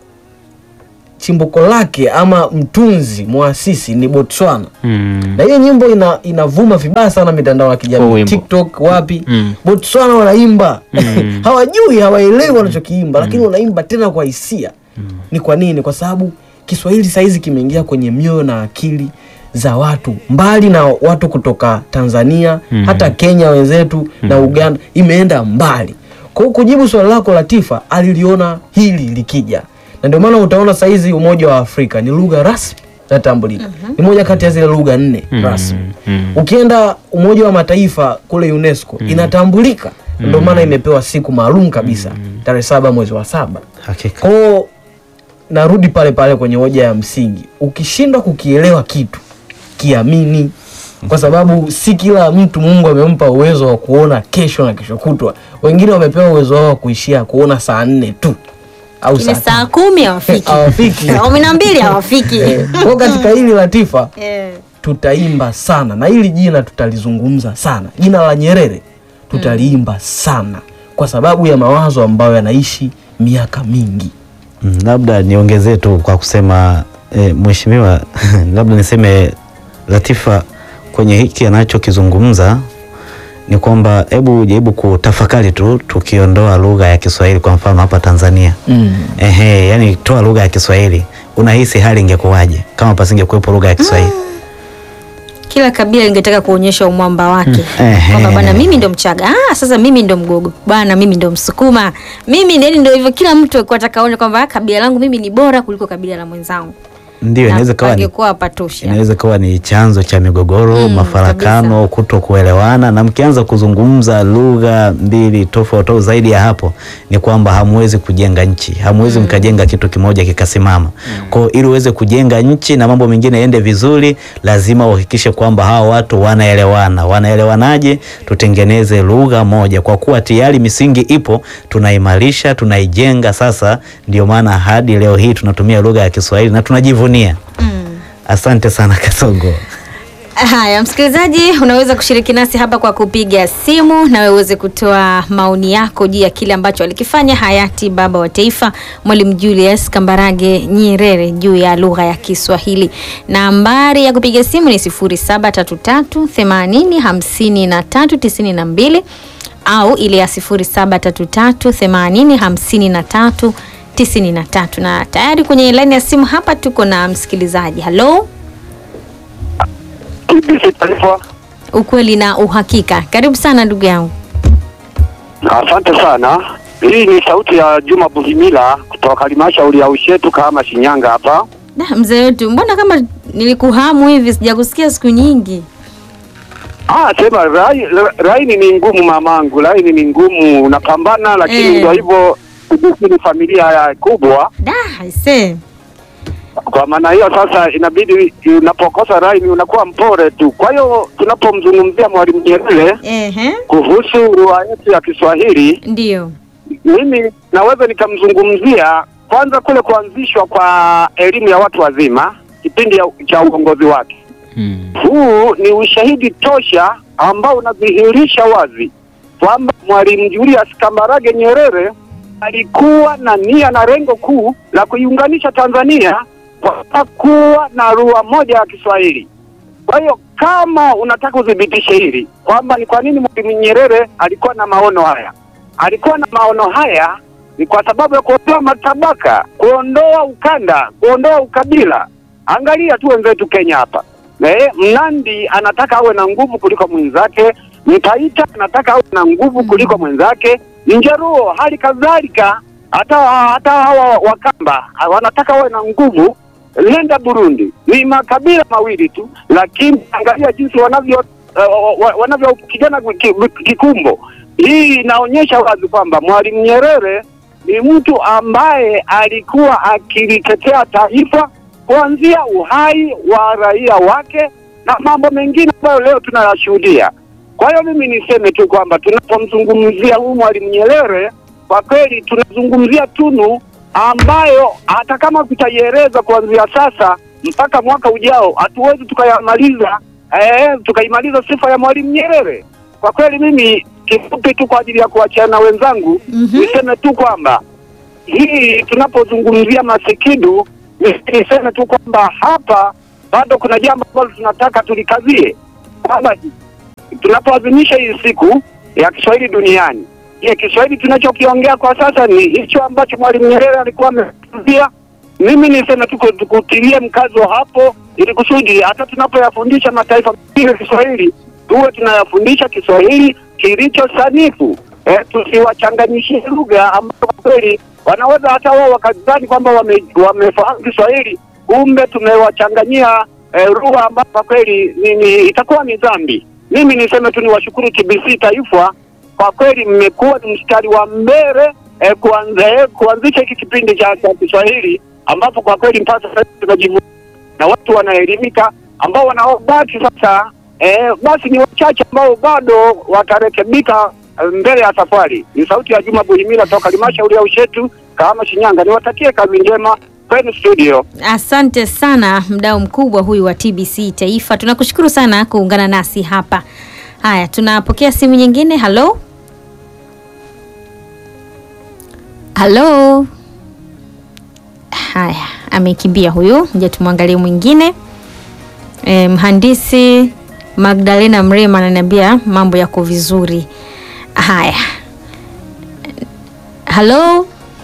Speaker 5: chimbuko lake ama mtunzi mwasisi ni Botswana
Speaker 3: Mm.
Speaker 5: na hiyo nyimbo ina, inavuma vibaya sana mitandao ya
Speaker 3: Huo
Speaker 5: kijamii
Speaker 3: wimbo.
Speaker 5: TikTok wapi
Speaker 3: Mm.
Speaker 5: Botswana wanaimba
Speaker 3: Mm.
Speaker 5: hawajui hawaelewi wanachokiimba lakini wanaimba tena kwa hisia ni kwa nini kwa sababu Kiswahili saizi kimeingia kwenye mioyo na akili za watu mbali na watu kutoka Tanzania
Speaker 3: Mm.
Speaker 5: hata Kenya wenzetu na Uganda imeenda mbali kwa hiyo kujibu swali lako Latifa aliliona hili likija na ndio maana utaona saizi Umoja wa Afrika ni lugha rasmi natambulika ni moja kati ya zile lugha nne
Speaker 3: Mm.
Speaker 5: rasmi
Speaker 3: Mm.
Speaker 5: ukienda Umoja wa Mataifa kule UNESCO inatambulika, ndio maana imepewa siku maalum kabisa tarehe saba mwezi wa saba.
Speaker 2: hakika
Speaker 5: Kwao narudi pale pale kwenye hoja ya msingi, ukishindwa kukielewa kitu kiamini, kwa sababu si kila mtu Mungu amempa uwezo wa kuona kesho na kesho kutwa. Wengine wamepewa uwezo wao wa kuishia kuona saa nne tu au
Speaker 1: Ile
Speaker 5: saa
Speaker 1: saa
Speaker 5: tano.
Speaker 1: kumi hawafiki
Speaker 5: hawafiki.
Speaker 1: Saa kumi na mbili hawafiki
Speaker 5: Eh, Kwa katika hili Latifa
Speaker 1: Eh.
Speaker 5: tutaimba sana na hili jina tutalizungumza sana jina la Nyerere tutaliimba sana kwa sababu ya mawazo ambayo yanaishi miaka mingi
Speaker 2: Mm, labda niongezee tu kwa kusema e, mheshimiwa labda niseme Latifa kwenye hiki anachokizungumza ni kwamba hebu jaribu kutafakari tu tukiondoa lugha ya Kiswahili kwa mfano hapa Tanzania
Speaker 5: mm.
Speaker 2: ehe, yani toa lugha ya Kiswahili unahisi hali ingekuwaje kama pasingekuwepo lugha ya Kiswahili?
Speaker 1: kila kabila lingetaka kuonyesha umwamba wake
Speaker 2: Ehe.
Speaker 1: kwamba bwana mimi ndo mchaga ah, sasa mimi ndo mgogo bwana mimi ndo msukuma mimi yani ndo hivyo kila mtu alikuwa ataka aone kwamba ah, kabila langu mimi ni bora kuliko kabila la mwenzangu
Speaker 2: Ndio,
Speaker 1: Na
Speaker 2: inaweza kawa ni
Speaker 1: pangekuwa hapatoshi
Speaker 2: inaweza kuwa ni chanzo cha migogoro
Speaker 1: Mm,
Speaker 2: mafarakano, kuto kuelewana, na mkianza kuzungumza lugha mbili tofauti au zaidi ya hapo, ni kwamba hamwezi kujenga nchi, hamwezi mkajenga kitu kimoja kikasimama. Kwa hiyo ili uweze kujenga nchi na mambo mengine yaende vizuri, lazima uhakikishe kwamba hawa watu wanaelewana. Wanaelewanaje? Tutengeneze lugha moja, kwa kuwa tayari misingi ipo, tunaimarisha, tunaijenga. Sasa ndio maana hadi leo hii tunatumia lugha ya Kiswahili na tunajivunia.
Speaker 1: mm.
Speaker 2: Asante sana Kasongo.
Speaker 1: Haya, msikilizaji, unaweza kushiriki nasi hapa kwa kupiga simu na wewe uweze kutoa maoni yako juu ya kile ambacho alikifanya hayati baba wa taifa Mwalimu Julius Kambarage Nyerere juu ya lugha ya Kiswahili. Nambari ya kupiga simu ni 0733 80 53 92 au ile ya 0733 80 53 93. Na tayari kwenye laini ya simu hapa tuko na msikilizaji. Halo.
Speaker 6: TBC Taifa.
Speaker 1: Ukweli na uhakika. Karibu sana ndugu yangu.
Speaker 6: Asante sana. Hii ni sauti ya Juma Buhimila kutoka halmashauri ya Ushetu kama Shinyanga hapa.
Speaker 1: Da, mzee wetu, mbona kama nilikuhamu hivi sijakusikia siku nyingi?
Speaker 6: Ah, sema rai, laini ni ngumu mamangu, laini ni ngumu, unapambana lakini
Speaker 1: Eh.
Speaker 6: ndio hivyo, sisi ni familia ya kubwa.
Speaker 1: Da, aise.
Speaker 6: Kwa maana hiyo sasa inabidi unapokosa laini unakuwa mpore tu. Kwa hiyo tunapomzungumzia Mwalimu Nyerere
Speaker 1: Ehe,
Speaker 6: kuhusu lugha yetu ya Kiswahili
Speaker 1: ndio.
Speaker 6: mimi naweza nikamzungumzia kwanza kule kuanzishwa kwa elimu ya watu wazima kipindi ya, cha uongozi wake.
Speaker 3: Mm.
Speaker 6: Huu ni ushahidi tosha ambao unadhihirisha wazi kwamba Mwalimu Julius Kambarage Nyerere alikuwa na nia na lengo kuu la kuiunganisha Tanzania kwa kuwa na lugha moja ya Kiswahili. Kwa hiyo kama unataka udhibitishe hili kwamba ni kwa nini Mwalimu Nyerere alikuwa na maono haya, alikuwa na maono haya ni kwa sababu ya kuondoa matabaka, kuondoa ukanda, kuondoa ukabila. Angalia tu wenzetu Kenya hapa. Eh, Mnandi anataka awe na nguvu kuliko mwenzake, Mtaita anataka awe na nguvu kuliko mwenzake, Mjaruo hali kadhalika, hata hata hawa Wakamba wanataka wawe na nguvu. Nenda Burundi, ni makabila mawili tu, lakini angalia jinsi wanavyo uh, wa- wanavyopigana ki- kikumbo. Hii inaonyesha wazi kwamba Mwalimu Nyerere ni mtu ambaye alikuwa akilitetea taifa kuanzia uhai wa raia wake na mambo mengine ambayo leo tunayashuhudia. Kwa hiyo mimi niseme tu kwamba tunapomzungumzia huyu Mwalimu Nyerere, kwa kweli tunazungumzia tunu ambayo hata kama tutaieleza kuanzia sasa mpaka mwaka ujao hatuwezi tukayamaliza eh, tukaimaliza sifa ya Mwalimu Nyerere. Kwa kweli mimi kifupi tu kwa ajili ya kuachana na wenzangu
Speaker 1: Mhm.
Speaker 6: niseme tu kwamba hii tunapozungumzia masikidu ni- niseme tu kwamba hapa bado kuna jambo ambalo tunataka tulikazie kwamba tunapoadhimisha hii siku ya Kiswahili duniani, je, Kiswahili tunachokiongea kwa sasa ni hicho ambacho Mwalimu Nyerere alikuwa amezungumzia? Mimi niseme tu ku- kutilie mkazo hapo, ili kusudi hata tunapoyafundisha mataifa mengine Kiswahili tuwe tunayafundisha Kiswahili kilicho sanifu, eh, tusiwachanganyishie lugha ambayo kwa kweli wanaweza hata wao wakadhani kwamba wame, wamefahamu Kiswahili, kumbe tumewachanganyia eh, lugha ambayo kwa kweli ni, ni, itakuwa ni dhambi. Mimi niseme tu niwashukuru TBC Taifa, kwa kweli mmekuwa ni mstari wa mbele eh, kuanza, eh, kuanzisha hiki kipindi cha cha Kiswahili ambapo kwa kweli mpaka sasa tunajivunia na watu wanaelimika ambao wanaobaki sasa eh, basi ni wachache ambao bado watarekebika eh, mbele ya safari. Ni sauti ya Juma Buhimila toka halmashauri ya Ushetu, Kahama, Shinyanga. Niwatakie kazi njema kwenu studio.
Speaker 1: Asante sana mdau mkubwa huyu wa TBC Taifa, tunakushukuru sana kuungana nasi hapa. Haya, tunapokea simu nyingine. Halo, halo. Haya, amekimbia huyu. Nje tumwangalie mwingine. E, mhandisi Magdalena Mrema ananiambia mambo yako vizuri. Haya, halo.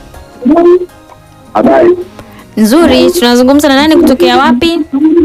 Speaker 6: Habari.
Speaker 1: Nzuri, tunazungumza na nani kutokea wapi?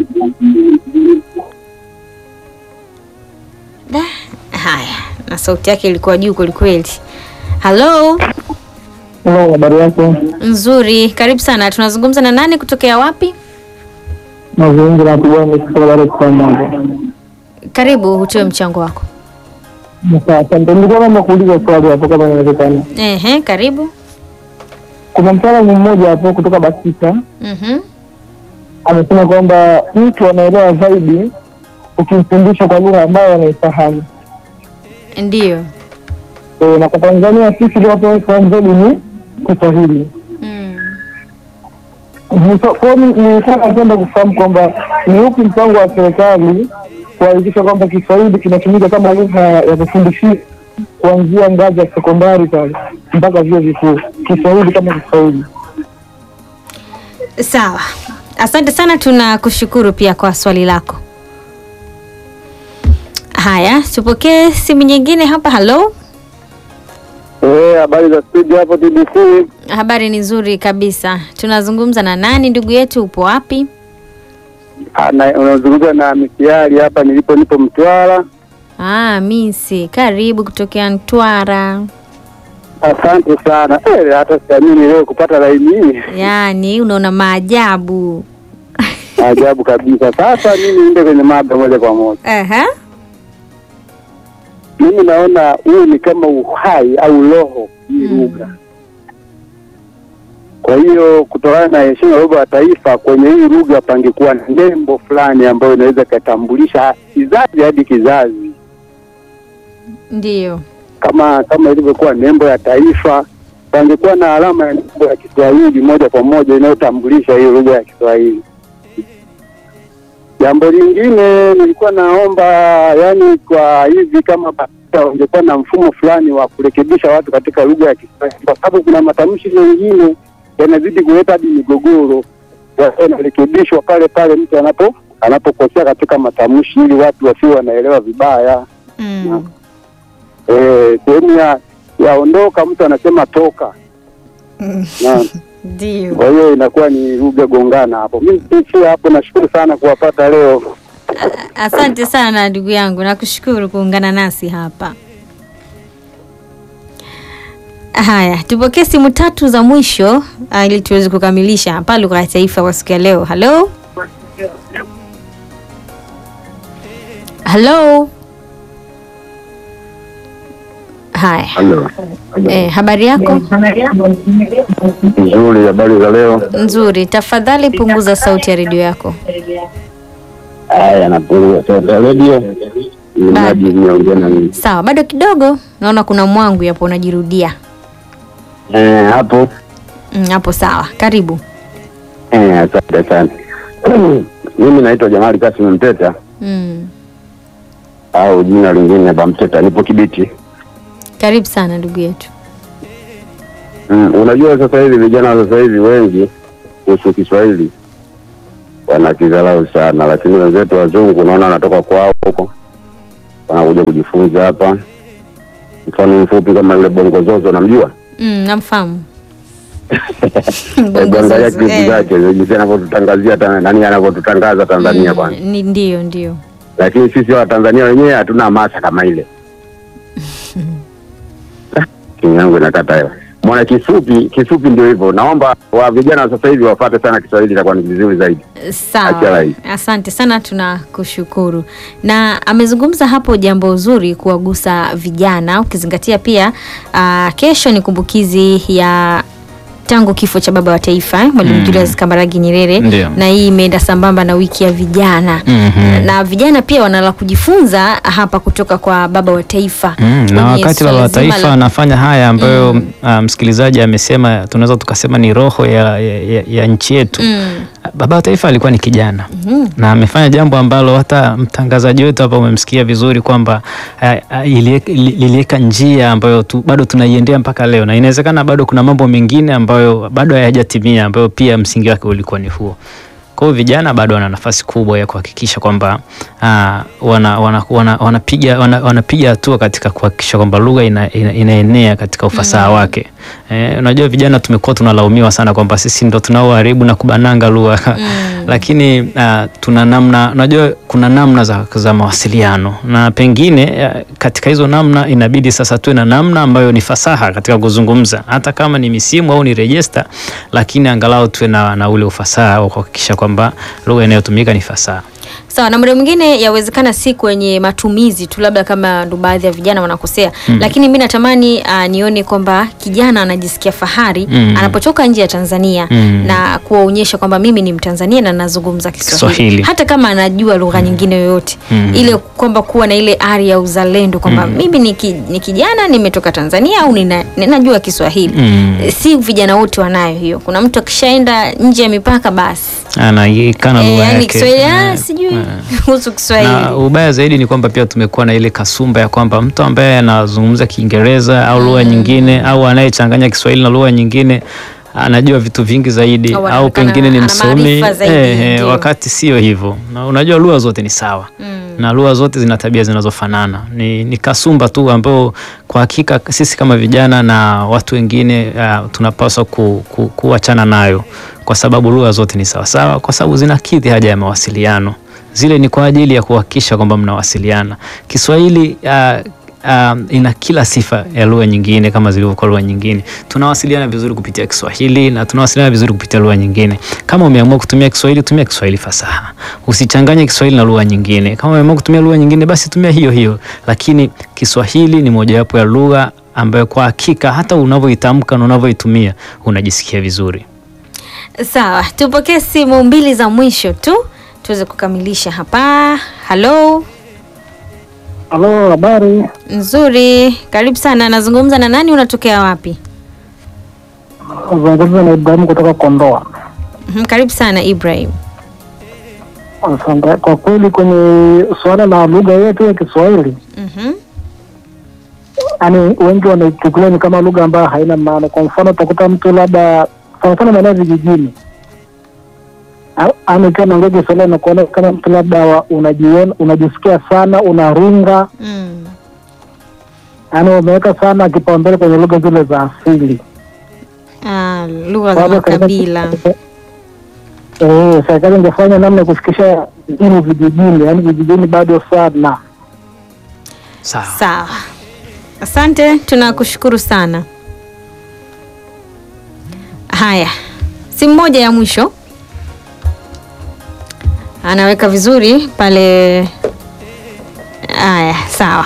Speaker 1: Da, haya, na sauti yake ilikuwa juu kwelikweli. Halo,
Speaker 7: Hello, habari yako?
Speaker 1: nzuri, karibu sana. Tunazungumza na nani kutokea wapi?
Speaker 7: Mazungumzo na Kigwani kutoka Dar es Salaam hapo.
Speaker 1: Karibu, utoe mchango wako.
Speaker 7: Sasa asante. Nilikuwa naomba kuuliza swali hapo kama inawezekana.
Speaker 1: Ehe, karibu.
Speaker 7: Kuna mtaalamu mmoja hapo kutoka BASITA
Speaker 1: Mhm.
Speaker 7: amesema kwamba mtu anaelewa zaidi ukimfundisha kwa lugha ambayo anaifahamu.
Speaker 1: Ndiyo.
Speaker 7: E, na kwa Tanzania sisi lugha tunayoifahamu zaidi ni Kiswahili.
Speaker 1: Mm.
Speaker 7: Nilikuwa- Kwa hiyo ni- nilikuwa napenda kufahamu kwamba ni upi mpango wa serikali kuhakikisha kwamba Kiswahili kinatumika kama lugha ya kufundishia kuanzia ngazi ya sekondari pale mpaka vyuo vikuu, Kiswahili kama Kiswahili.
Speaker 1: Sawa, asante sana, tunakushukuru pia kwa swali lako. Haya, tupokee simu nyingine hapa. Halo,
Speaker 6: Eh, habari za studio hapo TBC.
Speaker 1: habari ni nzuri kabisa. Tunazungumza na nani ndugu yetu? Upo wapi?
Speaker 6: Ah, na- Unazungumza na misiari hapa nilipo, nipo Mtwara.
Speaker 1: Ah, Misi, karibu kutokea Mtwara.
Speaker 6: Asante sana. Eh, hata siamini leo kupata laini hii.
Speaker 1: Yaani unaona maajabu.
Speaker 6: Ajabu kabisa. Sasa mimi niende kwenye mada moja kwa moja.
Speaker 1: Aha.
Speaker 6: Mimi naona huu ni kama uhai au roho hii lugha. Kwa hiyo kutokana na heshima ya baba wa taifa, kwenye hii lugha pangekuwa na nembo fulani ambayo inaweza ikatambulisha kizazi hadi kizazi,
Speaker 1: Ndiyo.
Speaker 6: kama kama ilivyokuwa nembo ya taifa, pangekuwa na alama ya nembo ya Kiswahili moja kwa moja inayotambulisha hii lugha ya Kiswahili. Jambo lingine nilikuwa naomba, yani kwa hivi kama BAKITA wangekuwa na mfumo fulani wa kurekebisha watu katika lugha ya Kiswahili, kwa sababu kuna matamshi mengine yanazidi kuleta hadi migogoro, yakiwa yanarekebishwa pale pale mtu anapo anapokosea katika matamshi, ili watu wasiwe wanaelewa vibaya.
Speaker 1: Mm.
Speaker 6: Eh, sehemu ya yaondoka mtu anasema toka na
Speaker 1: Ndiyo.
Speaker 6: kwa hiyo inakuwa ni lugha gongana hapo. Mimi si hapo, nashukuru sana kuwapata leo.
Speaker 1: Asante sana ndugu yangu, nakushukuru kuungana nasi hapa. Haya, tupokee simu tatu za mwisho ah, ili tuweze kukamilisha hapa lugha ya taifa kwa siku ya leo. Halo, halo. Haya,
Speaker 6: Halo,
Speaker 1: eh, habari yako?
Speaker 6: nzuri. Habari za leo?
Speaker 1: Nzuri. Tafadhali punguza sauti ya redio yako.
Speaker 6: Haya, napunguza sauti ya redio ili
Speaker 1: Ba-
Speaker 6: maji niongee na mimi.
Speaker 1: Sawa, bado kidogo, naona kuna mwangu hapo unajirudia.
Speaker 6: Eh, hapo
Speaker 1: Mm, Hapo sawa, karibu.
Speaker 6: eh, asante asante. Mimi naitwa Jamali Kasim Mteta
Speaker 1: Mm.
Speaker 6: au jina lingine Bamteta, nipo Kibiti.
Speaker 1: Karibu sana ndugu yetu.
Speaker 6: Mm, unajua sasa hivi vijana wa sasa hivi wengi kuhusu Kiswahili wanakidharau sana, lakini wenzetu wazungu unaona wanatoka kwao huko wanakuja kujifunza hapa. Mfano mfupi kama yule Bongo Zozo, namjua
Speaker 1: Mm, namfahamu.
Speaker 6: Hebu
Speaker 1: Bongo
Speaker 6: angalia
Speaker 1: Zozo,
Speaker 6: klipu
Speaker 1: eh.
Speaker 6: zake jinsi anavyotutangazia Tana- nani anavyotutangaza Tanzania
Speaker 1: Mm,
Speaker 6: kwanza,
Speaker 1: ni ndio ndio.
Speaker 6: lakini sisi Watanzania wenyewe hatuna hamasa kama ile. Ah, Simu yangu inakata hewa. Mwana kifupi kifupi, ndio hivyo. Naomba wa vijana wa sasa hivi wafate sana Kiswahili, itakuwa ni vizuri zaidi.
Speaker 1: Sawa,
Speaker 6: Acha rai.
Speaker 1: asante sana, tunakushukuru. Na amezungumza hapo jambo zuri kuwagusa vijana, ukizingatia pia uh, kesho ni kumbukizi ya tangu kifo cha baba wa taifa eh, Mwalimu
Speaker 3: Mm.
Speaker 1: Julius Kambarage Nyerere,
Speaker 3: Ndio.
Speaker 1: na hii imeenda sambamba na wiki ya vijana
Speaker 3: Mhm.
Speaker 1: na vijana pia wanala kujifunza hapa kutoka kwa baba wa taifa
Speaker 3: Mm, na
Speaker 1: Kwenye
Speaker 3: wakati
Speaker 1: swala
Speaker 3: baba wa
Speaker 1: zima
Speaker 3: taifa
Speaker 1: la-
Speaker 3: anafanya haya ambayo ah, msikilizaji amesema, tunaweza tukasema ni roho ya, ya, ya, ya nchi yetu.
Speaker 1: Mm.
Speaker 3: Baba wa taifa alikuwa ni kijana
Speaker 1: Mhm.
Speaker 3: na amefanya jambo ambalo hata mtangazaji wetu hapa umemsikia vizuri kwamba ah, ah, ilie- li- liliweka njia ambayo tu, bado tunaiendea mpaka leo, na inawezekana bado kuna mambo mengine ambayo bado hayajatimia ambayo pia msingi wake ulikuwa ni huo. Kwa hiyo vijana bado wana nafasi kubwa ya kuhakikisha kwamba ah, wana, wana, wana, wanapiga wana, wanapiga hatua katika kuhakikisha kwamba lugha ina, ina, inaenea katika ufasaha wake. Eh, unajua vijana tumekuwa tunalaumiwa sana kwamba sisi ndo tunaoharibu na kubananga lugha lakini ah, tuna namna, unajua kuna namna za, za mawasiliano na pengine ah, katika hizo namna inabidi sasa tuwe na namna ambayo ni fasaha katika kuzungumza, hata kama ni misimu au ni rejesta, lakini angalau tuwe na, na ule ufasaha wa kuhakikisha kwamba lugha inayotumika ni fasaha.
Speaker 1: Sawa, na muda mwingine yawezekana si kwenye matumizi tu, labda kama ndo baadhi ya vijana wanakosea
Speaker 3: Mm.
Speaker 1: lakini mi natamani uh, nione kwamba kijana anajisikia fahari
Speaker 3: Mm.
Speaker 1: anapotoka nje ya Tanzania
Speaker 3: Mm.
Speaker 1: na kuwaonyesha kwamba mimi ni Mtanzania na nazungumza Kiswahili,
Speaker 3: Kiswahili.
Speaker 1: hata kama anajua lugha nyingine yoyote
Speaker 3: Mm.
Speaker 1: ile kwamba kuwa na ile ari ya uzalendo kwamba mimi ni, ki, ni kijana nimetoka Tanzania au nina, ninajua Kiswahili
Speaker 3: Mm.
Speaker 1: si vijana wote wanayo hiyo. Kuna mtu akishaenda nje ya mipaka basi
Speaker 3: Anaikana
Speaker 1: Eh,
Speaker 3: lugha
Speaker 1: yani
Speaker 3: yake.
Speaker 1: Kiswahili ah,
Speaker 3: Mm.
Speaker 1: sijui sijui
Speaker 3: Eh.
Speaker 1: kuhusu
Speaker 3: na
Speaker 1: Kiswahili.
Speaker 3: ubaya zaidi ni kwamba pia tumekuwa na ile kasumba ya kwamba mtu ambaye anazungumza Kiingereza au lugha nyingine au anayechanganya Kiswahili na lugha nyingine anajua vitu vingi zaidi
Speaker 1: Au
Speaker 3: au
Speaker 1: anaonekana
Speaker 3: pengine ni
Speaker 1: ana
Speaker 3: msomi
Speaker 1: maarifa zaidi,
Speaker 3: eh, eh,
Speaker 1: ndio.
Speaker 3: wakati sio hivyo. Na unajua lugha zote ni sawa
Speaker 1: Mm.
Speaker 3: na lugha zote zina tabia zinazofanana. Ni, ni kasumba tu ambayo kwa hakika sisi kama vijana na watu wengine uh, tunapaswa ku, ku, kuachana nayo kwa sababu lugha zote ni sawasawa, kwa sababu zinakidhi haja ya mawasiliano. Zile ni kwa ajili ya kuhakikisha kwamba mnawasiliana. Kiswahili uh, um, ina kila sifa ya lugha nyingine kama zilivyokuwa lugha nyingine. Tunawasiliana vizuri kupitia Kiswahili na tunawasiliana vizuri kupitia lugha nyingine. Kama umeamua kutumia Kiswahili, tumia Kiswahili fasaha, usichanganye Kiswahili na lugha nyingine. Kama umeamua kutumia lugha nyingine, basi tumia hiyo hiyo, lakini Kiswahili ni mojawapo ya lugha ambayo kwa hakika hata unavyoitamka na unavyoitumia unajisikia vizuri.
Speaker 1: Sawa, tupokee simu mbili za mwisho tu tuweze kukamilisha hapa. Halo,
Speaker 7: Halo, habari.
Speaker 1: nzuri, karibu sana. Nazungumza na nani? Unatokea wapi?
Speaker 7: Zungumza na Ibrahimu kutoka Kondoa.
Speaker 1: Mhm, Karibu sana Ibrahim.
Speaker 7: Asante. Kwa kweli kwenye suala la lugha yetu ya Kiswahili,
Speaker 1: Mhm.
Speaker 7: yaani wengi wanaichukulia ni kama lugha ambayo haina maana. Kwa mfano, utakuta mtu labda sana sana maeneo ya vijijini, A- yaani ukiwa naongea Kiswahili nakuona kama mtu labda wa- unajiona unajisikia sana unaringa,
Speaker 1: Mm.
Speaker 7: yaani umeweka sana kipaumbele kwenye lugha zile za asili.
Speaker 1: Ah, lugha za
Speaker 7: Kwa hivyo
Speaker 1: makabila.
Speaker 7: serikali- Eh, serikali ingefanya namna ya kufikisha elimu vijijini, yaani vijijini bado sana.
Speaker 3: Sawa.
Speaker 1: Sawa, asante, tunakushukuru sana. Haya, simu moja ya mwisho anaweka vizuri pale. Haya, sawa.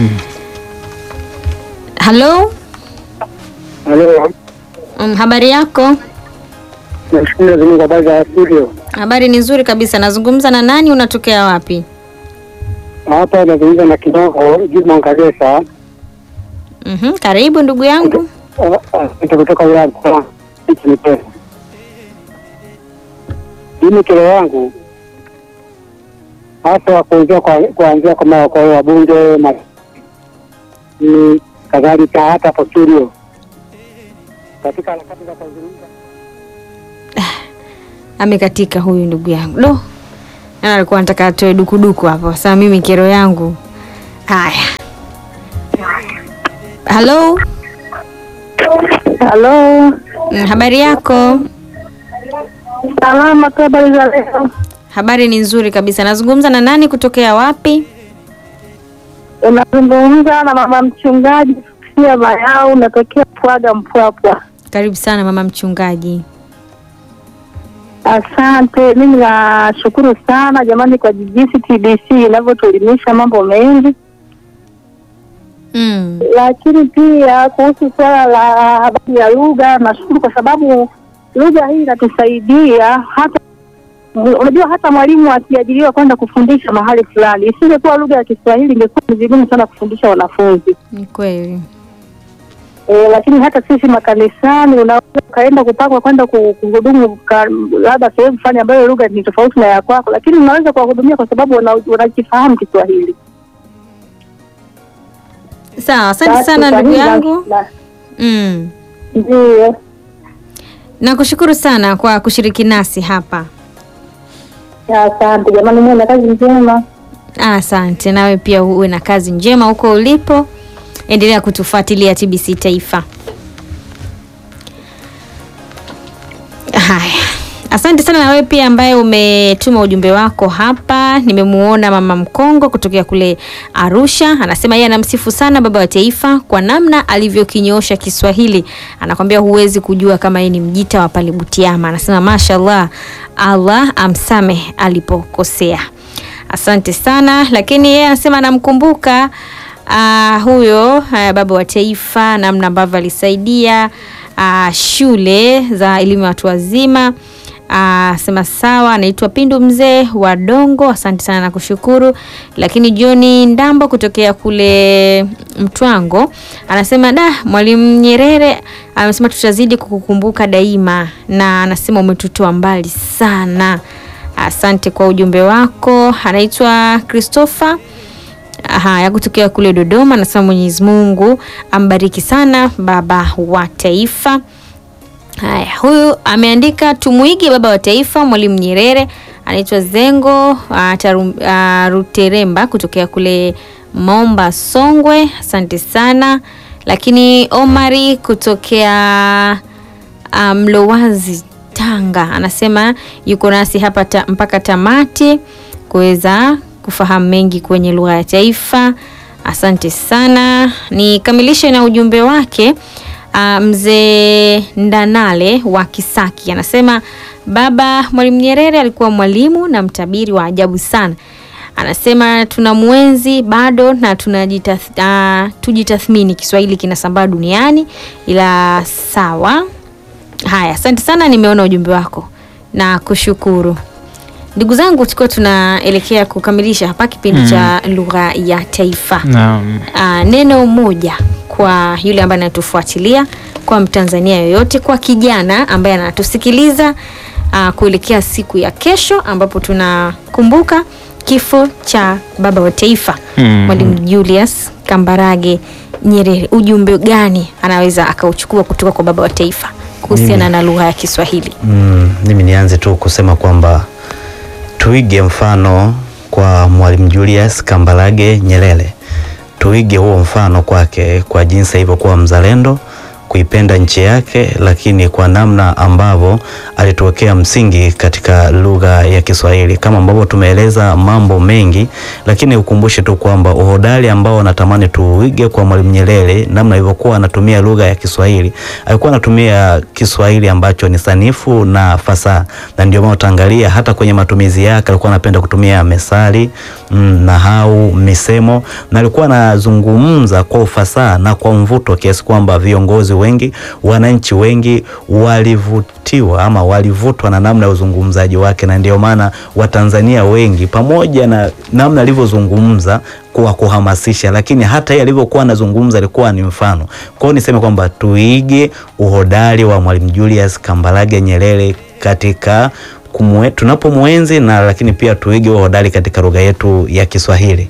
Speaker 1: Halo,
Speaker 6: Halo,
Speaker 1: um, habari yako?
Speaker 6: nashukuru Mwenyezi Mungu, habari za studio.
Speaker 1: Habari ni nzuri kabisa. Nazungumza na nani? Unatokea wapi?
Speaker 6: Hapa nazungumza na kidogo Juma Ngagesa
Speaker 1: Mhm, karibu ndugu yangu.
Speaker 6: kutoka wilaya ya Mkoa nchini Kenya. Mimi kero yangu hasa kuanzia kwa kuanzia kwa ma- kwa wabunge ma- ni kadhalika hata hapo studio katika harakati za kuzungumza
Speaker 1: Amekatika huyu ndugu yangu. Do. Na alikuwa anataka atoe dukuduku hapo. Sasa mimi kero yangu. Haya. Halo.
Speaker 8: Halo,
Speaker 1: Mm, Habari yako?
Speaker 8: salama tu, habari za leo?
Speaker 1: Habari ni nzuri kabisa. Nazungumza na nani kutokea wapi?
Speaker 8: Unazungumza na mama mchungaji Sia Mayau, natokea Pwaga Mpwapwa.
Speaker 1: Karibu sana mama mchungaji.
Speaker 8: Asante, mimi nashukuru sana jamani kwa jinsi TBC inavyotuelimisha mambo mengi,
Speaker 1: Mm.
Speaker 8: lakini pia kuhusu swala la habari ya lugha, nashukuru kwa sababu lugha hii inatusaidia hata unajua hata mwalimu akiajiriwa kwenda kufundisha mahali fulani, isingekuwa lugha ya Kiswahili ingekuwa ni vigumu sana kufundisha wanafunzi.
Speaker 1: Ni kweli.
Speaker 8: E, lakini hata sisi makanisani unaweza ukaenda kupangwa kwenda ku- kuhudumu ka- labda sehemu fulani ambayo lugha ni tofauti na ya kwako, lakini unaweza kuwahudumia kwa sababu wana- wanakifahamu Kiswahili.
Speaker 1: Sawa, asante
Speaker 8: Basi,
Speaker 1: sana
Speaker 8: kwa
Speaker 1: ndugu
Speaker 8: hiyo
Speaker 1: yangu.
Speaker 8: na-
Speaker 1: Mm.
Speaker 8: Ndiyo,
Speaker 1: Nakushukuru sana kwa kushiriki nasi hapa.
Speaker 8: asante jamani, muwe na kazi njema.
Speaker 1: Asante, nawe pia uwe na kazi njema huko ulipo. Endelea kutufuatilia TBC Taifa. Haya, asante sana na wewe pia ambaye umetuma ujumbe wako hapa. Nimemuona mama Mkongo kutokea kule Arusha, anasema yeye anamsifu sana baba wa taifa kwa namna alivyokinyoosha Kiswahili. Anakwambia huwezi kujua kama yeye ni mjita wa pale Butiama. Anasema mashallah, Allah amsamehe alipokosea. Asante sana, lakini yeye anasema anamkumbuka ah, huyo ah, baba wa taifa, namna ambavyo alisaidia ah, shule za elimu ya watu wazima. Ah, sema sawa, anaitwa Pindu mzee wa Dongo. Asante sana na kushukuru. Lakini John Ndambo kutokea kule Mtwango anasema da, Mwalimu Nyerere amesema tutazidi kukukumbuka daima, na anasema umetutoa mbali sana. Asante kwa ujumbe wako. Anaitwa Christopher haya kutokea kule Dodoma, anasema Mwenyezi Mungu ambariki sana baba wa taifa. Haya, huyu ameandika tumuige baba wa taifa Mwalimu Nyerere. Anaitwa Zengo uh, taru, uh, Ruteremba kutokea kule Momba Songwe, asante sana. Lakini Omari kutokea uh, Mlowazi Tanga anasema yuko nasi hapa ta, mpaka tamati kuweza kufahamu mengi kwenye lugha ya taifa. Asante sana. Nikamilishe na ujumbe wake. Uh, mzee Ndanale wa Kisaki anasema baba Mwalimu Nyerere alikuwa mwalimu na mtabiri wa ajabu sana. Anasema tuna mwenzi bado na tunajitath, uh, tujitathmini. Kiswahili kinasambaa duniani, ila sawa. Haya, asante sana, nimeona ujumbe wako na kushukuru. Ndugu zangu, tukiwa tunaelekea kukamilisha hapa kipindi
Speaker 3: Mm.
Speaker 1: cha lugha ya taifa
Speaker 3: Naam.
Speaker 1: uh, neno moja kwa yule ambaye anatufuatilia, kwa Mtanzania yoyote, kwa kijana ambaye anatusikiliza uh, kuelekea siku ya kesho ambapo tunakumbuka kifo cha baba wa taifa
Speaker 3: Mm.
Speaker 1: Mwalimu Julius Kambarage Nyerere. Ujumbe gani anaweza akauchukua kutoka kwa baba wa taifa kuhusiana
Speaker 2: Mimi-
Speaker 1: na lugha ya Kiswahili?
Speaker 2: Mm, mimi nianze tu kusema kwamba tuige mfano kwa Mwalimu Julius Kambarage Nyerere, tuige huo mfano kwake kwa jinsi alivyokuwa mzalendo, kuipenda nchi yake, lakini kwa namna ambavyo alituwekea msingi katika lugha ya Kiswahili, kama ambavyo tumeeleza mambo mengi, lakini ukumbushe tu kwamba uhodari ambao natamani tuige kwa Mwalimu Nyerere, namna alivyokuwa anatumia lugha ya Kiswahili, alikuwa anatumia Kiswahili ambacho ni sanifu na fasaha, na ndio maana utaangalia hata kwenye matumizi yake alikuwa anapenda kutumia methali mm, nahau, misemo, na alikuwa anazungumza kwa ufasaha na kwa mvuto kiasi kwamba viongozi wengi, wananchi wengi walivutiwa ama walivutwa na namna ya uzungumzaji wake, na ndio maana Watanzania wengi pamoja na namna alivyozungumza kwa kuhamasisha, lakini hata yeye alivyokuwa anazungumza alikuwa ni mfano. Kwa hiyo niseme kwamba tuige uhodari wa Mwalimu Julius Kambarage Nyerere katika kumwe, tunapomwenzi na lakini pia tuige uhodari katika lugha yetu ya Kiswahili.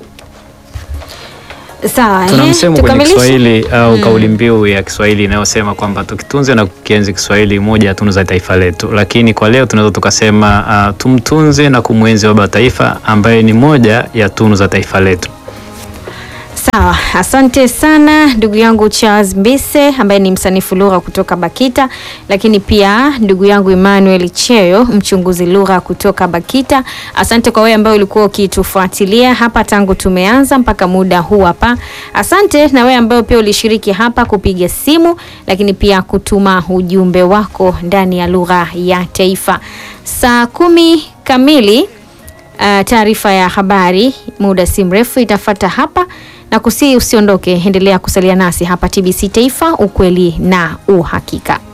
Speaker 1: Sawa,
Speaker 3: Tuna
Speaker 1: ehe,
Speaker 3: msemo kwenye
Speaker 1: tukamilishe?
Speaker 3: Kiswahili au
Speaker 1: Mm.
Speaker 3: kauli mbiu ya Kiswahili inayosema kwamba tukitunze na kukienzi Kiswahili, moja ya tunu za taifa letu. Lakini kwa leo tunaweza tukasema uh, tumtunze na kumwenzi baba wa taifa ambaye ni moja ya tunu za taifa letu.
Speaker 1: Sawa, asante sana ndugu yangu Charles Mbise ambaye ni msanifu lugha kutoka Bakita, lakini pia ndugu yangu Emmanuel Cheyo mchunguzi lugha kutoka Bakita. Asante kwa wewe ambaye ulikuwa ukitufuatilia hapa tangu tumeanza mpaka muda huu hapa. Asante na wewe ambaye pia ulishiriki hapa kupiga simu, lakini pia kutuma ujumbe wako ndani ya lugha ya taifa. Saa kumi kamili Uh, taarifa ya habari muda si mrefu itafata hapa na kusii, usiondoke, endelea kusalia nasi hapa TBC Taifa, ukweli na uhakika.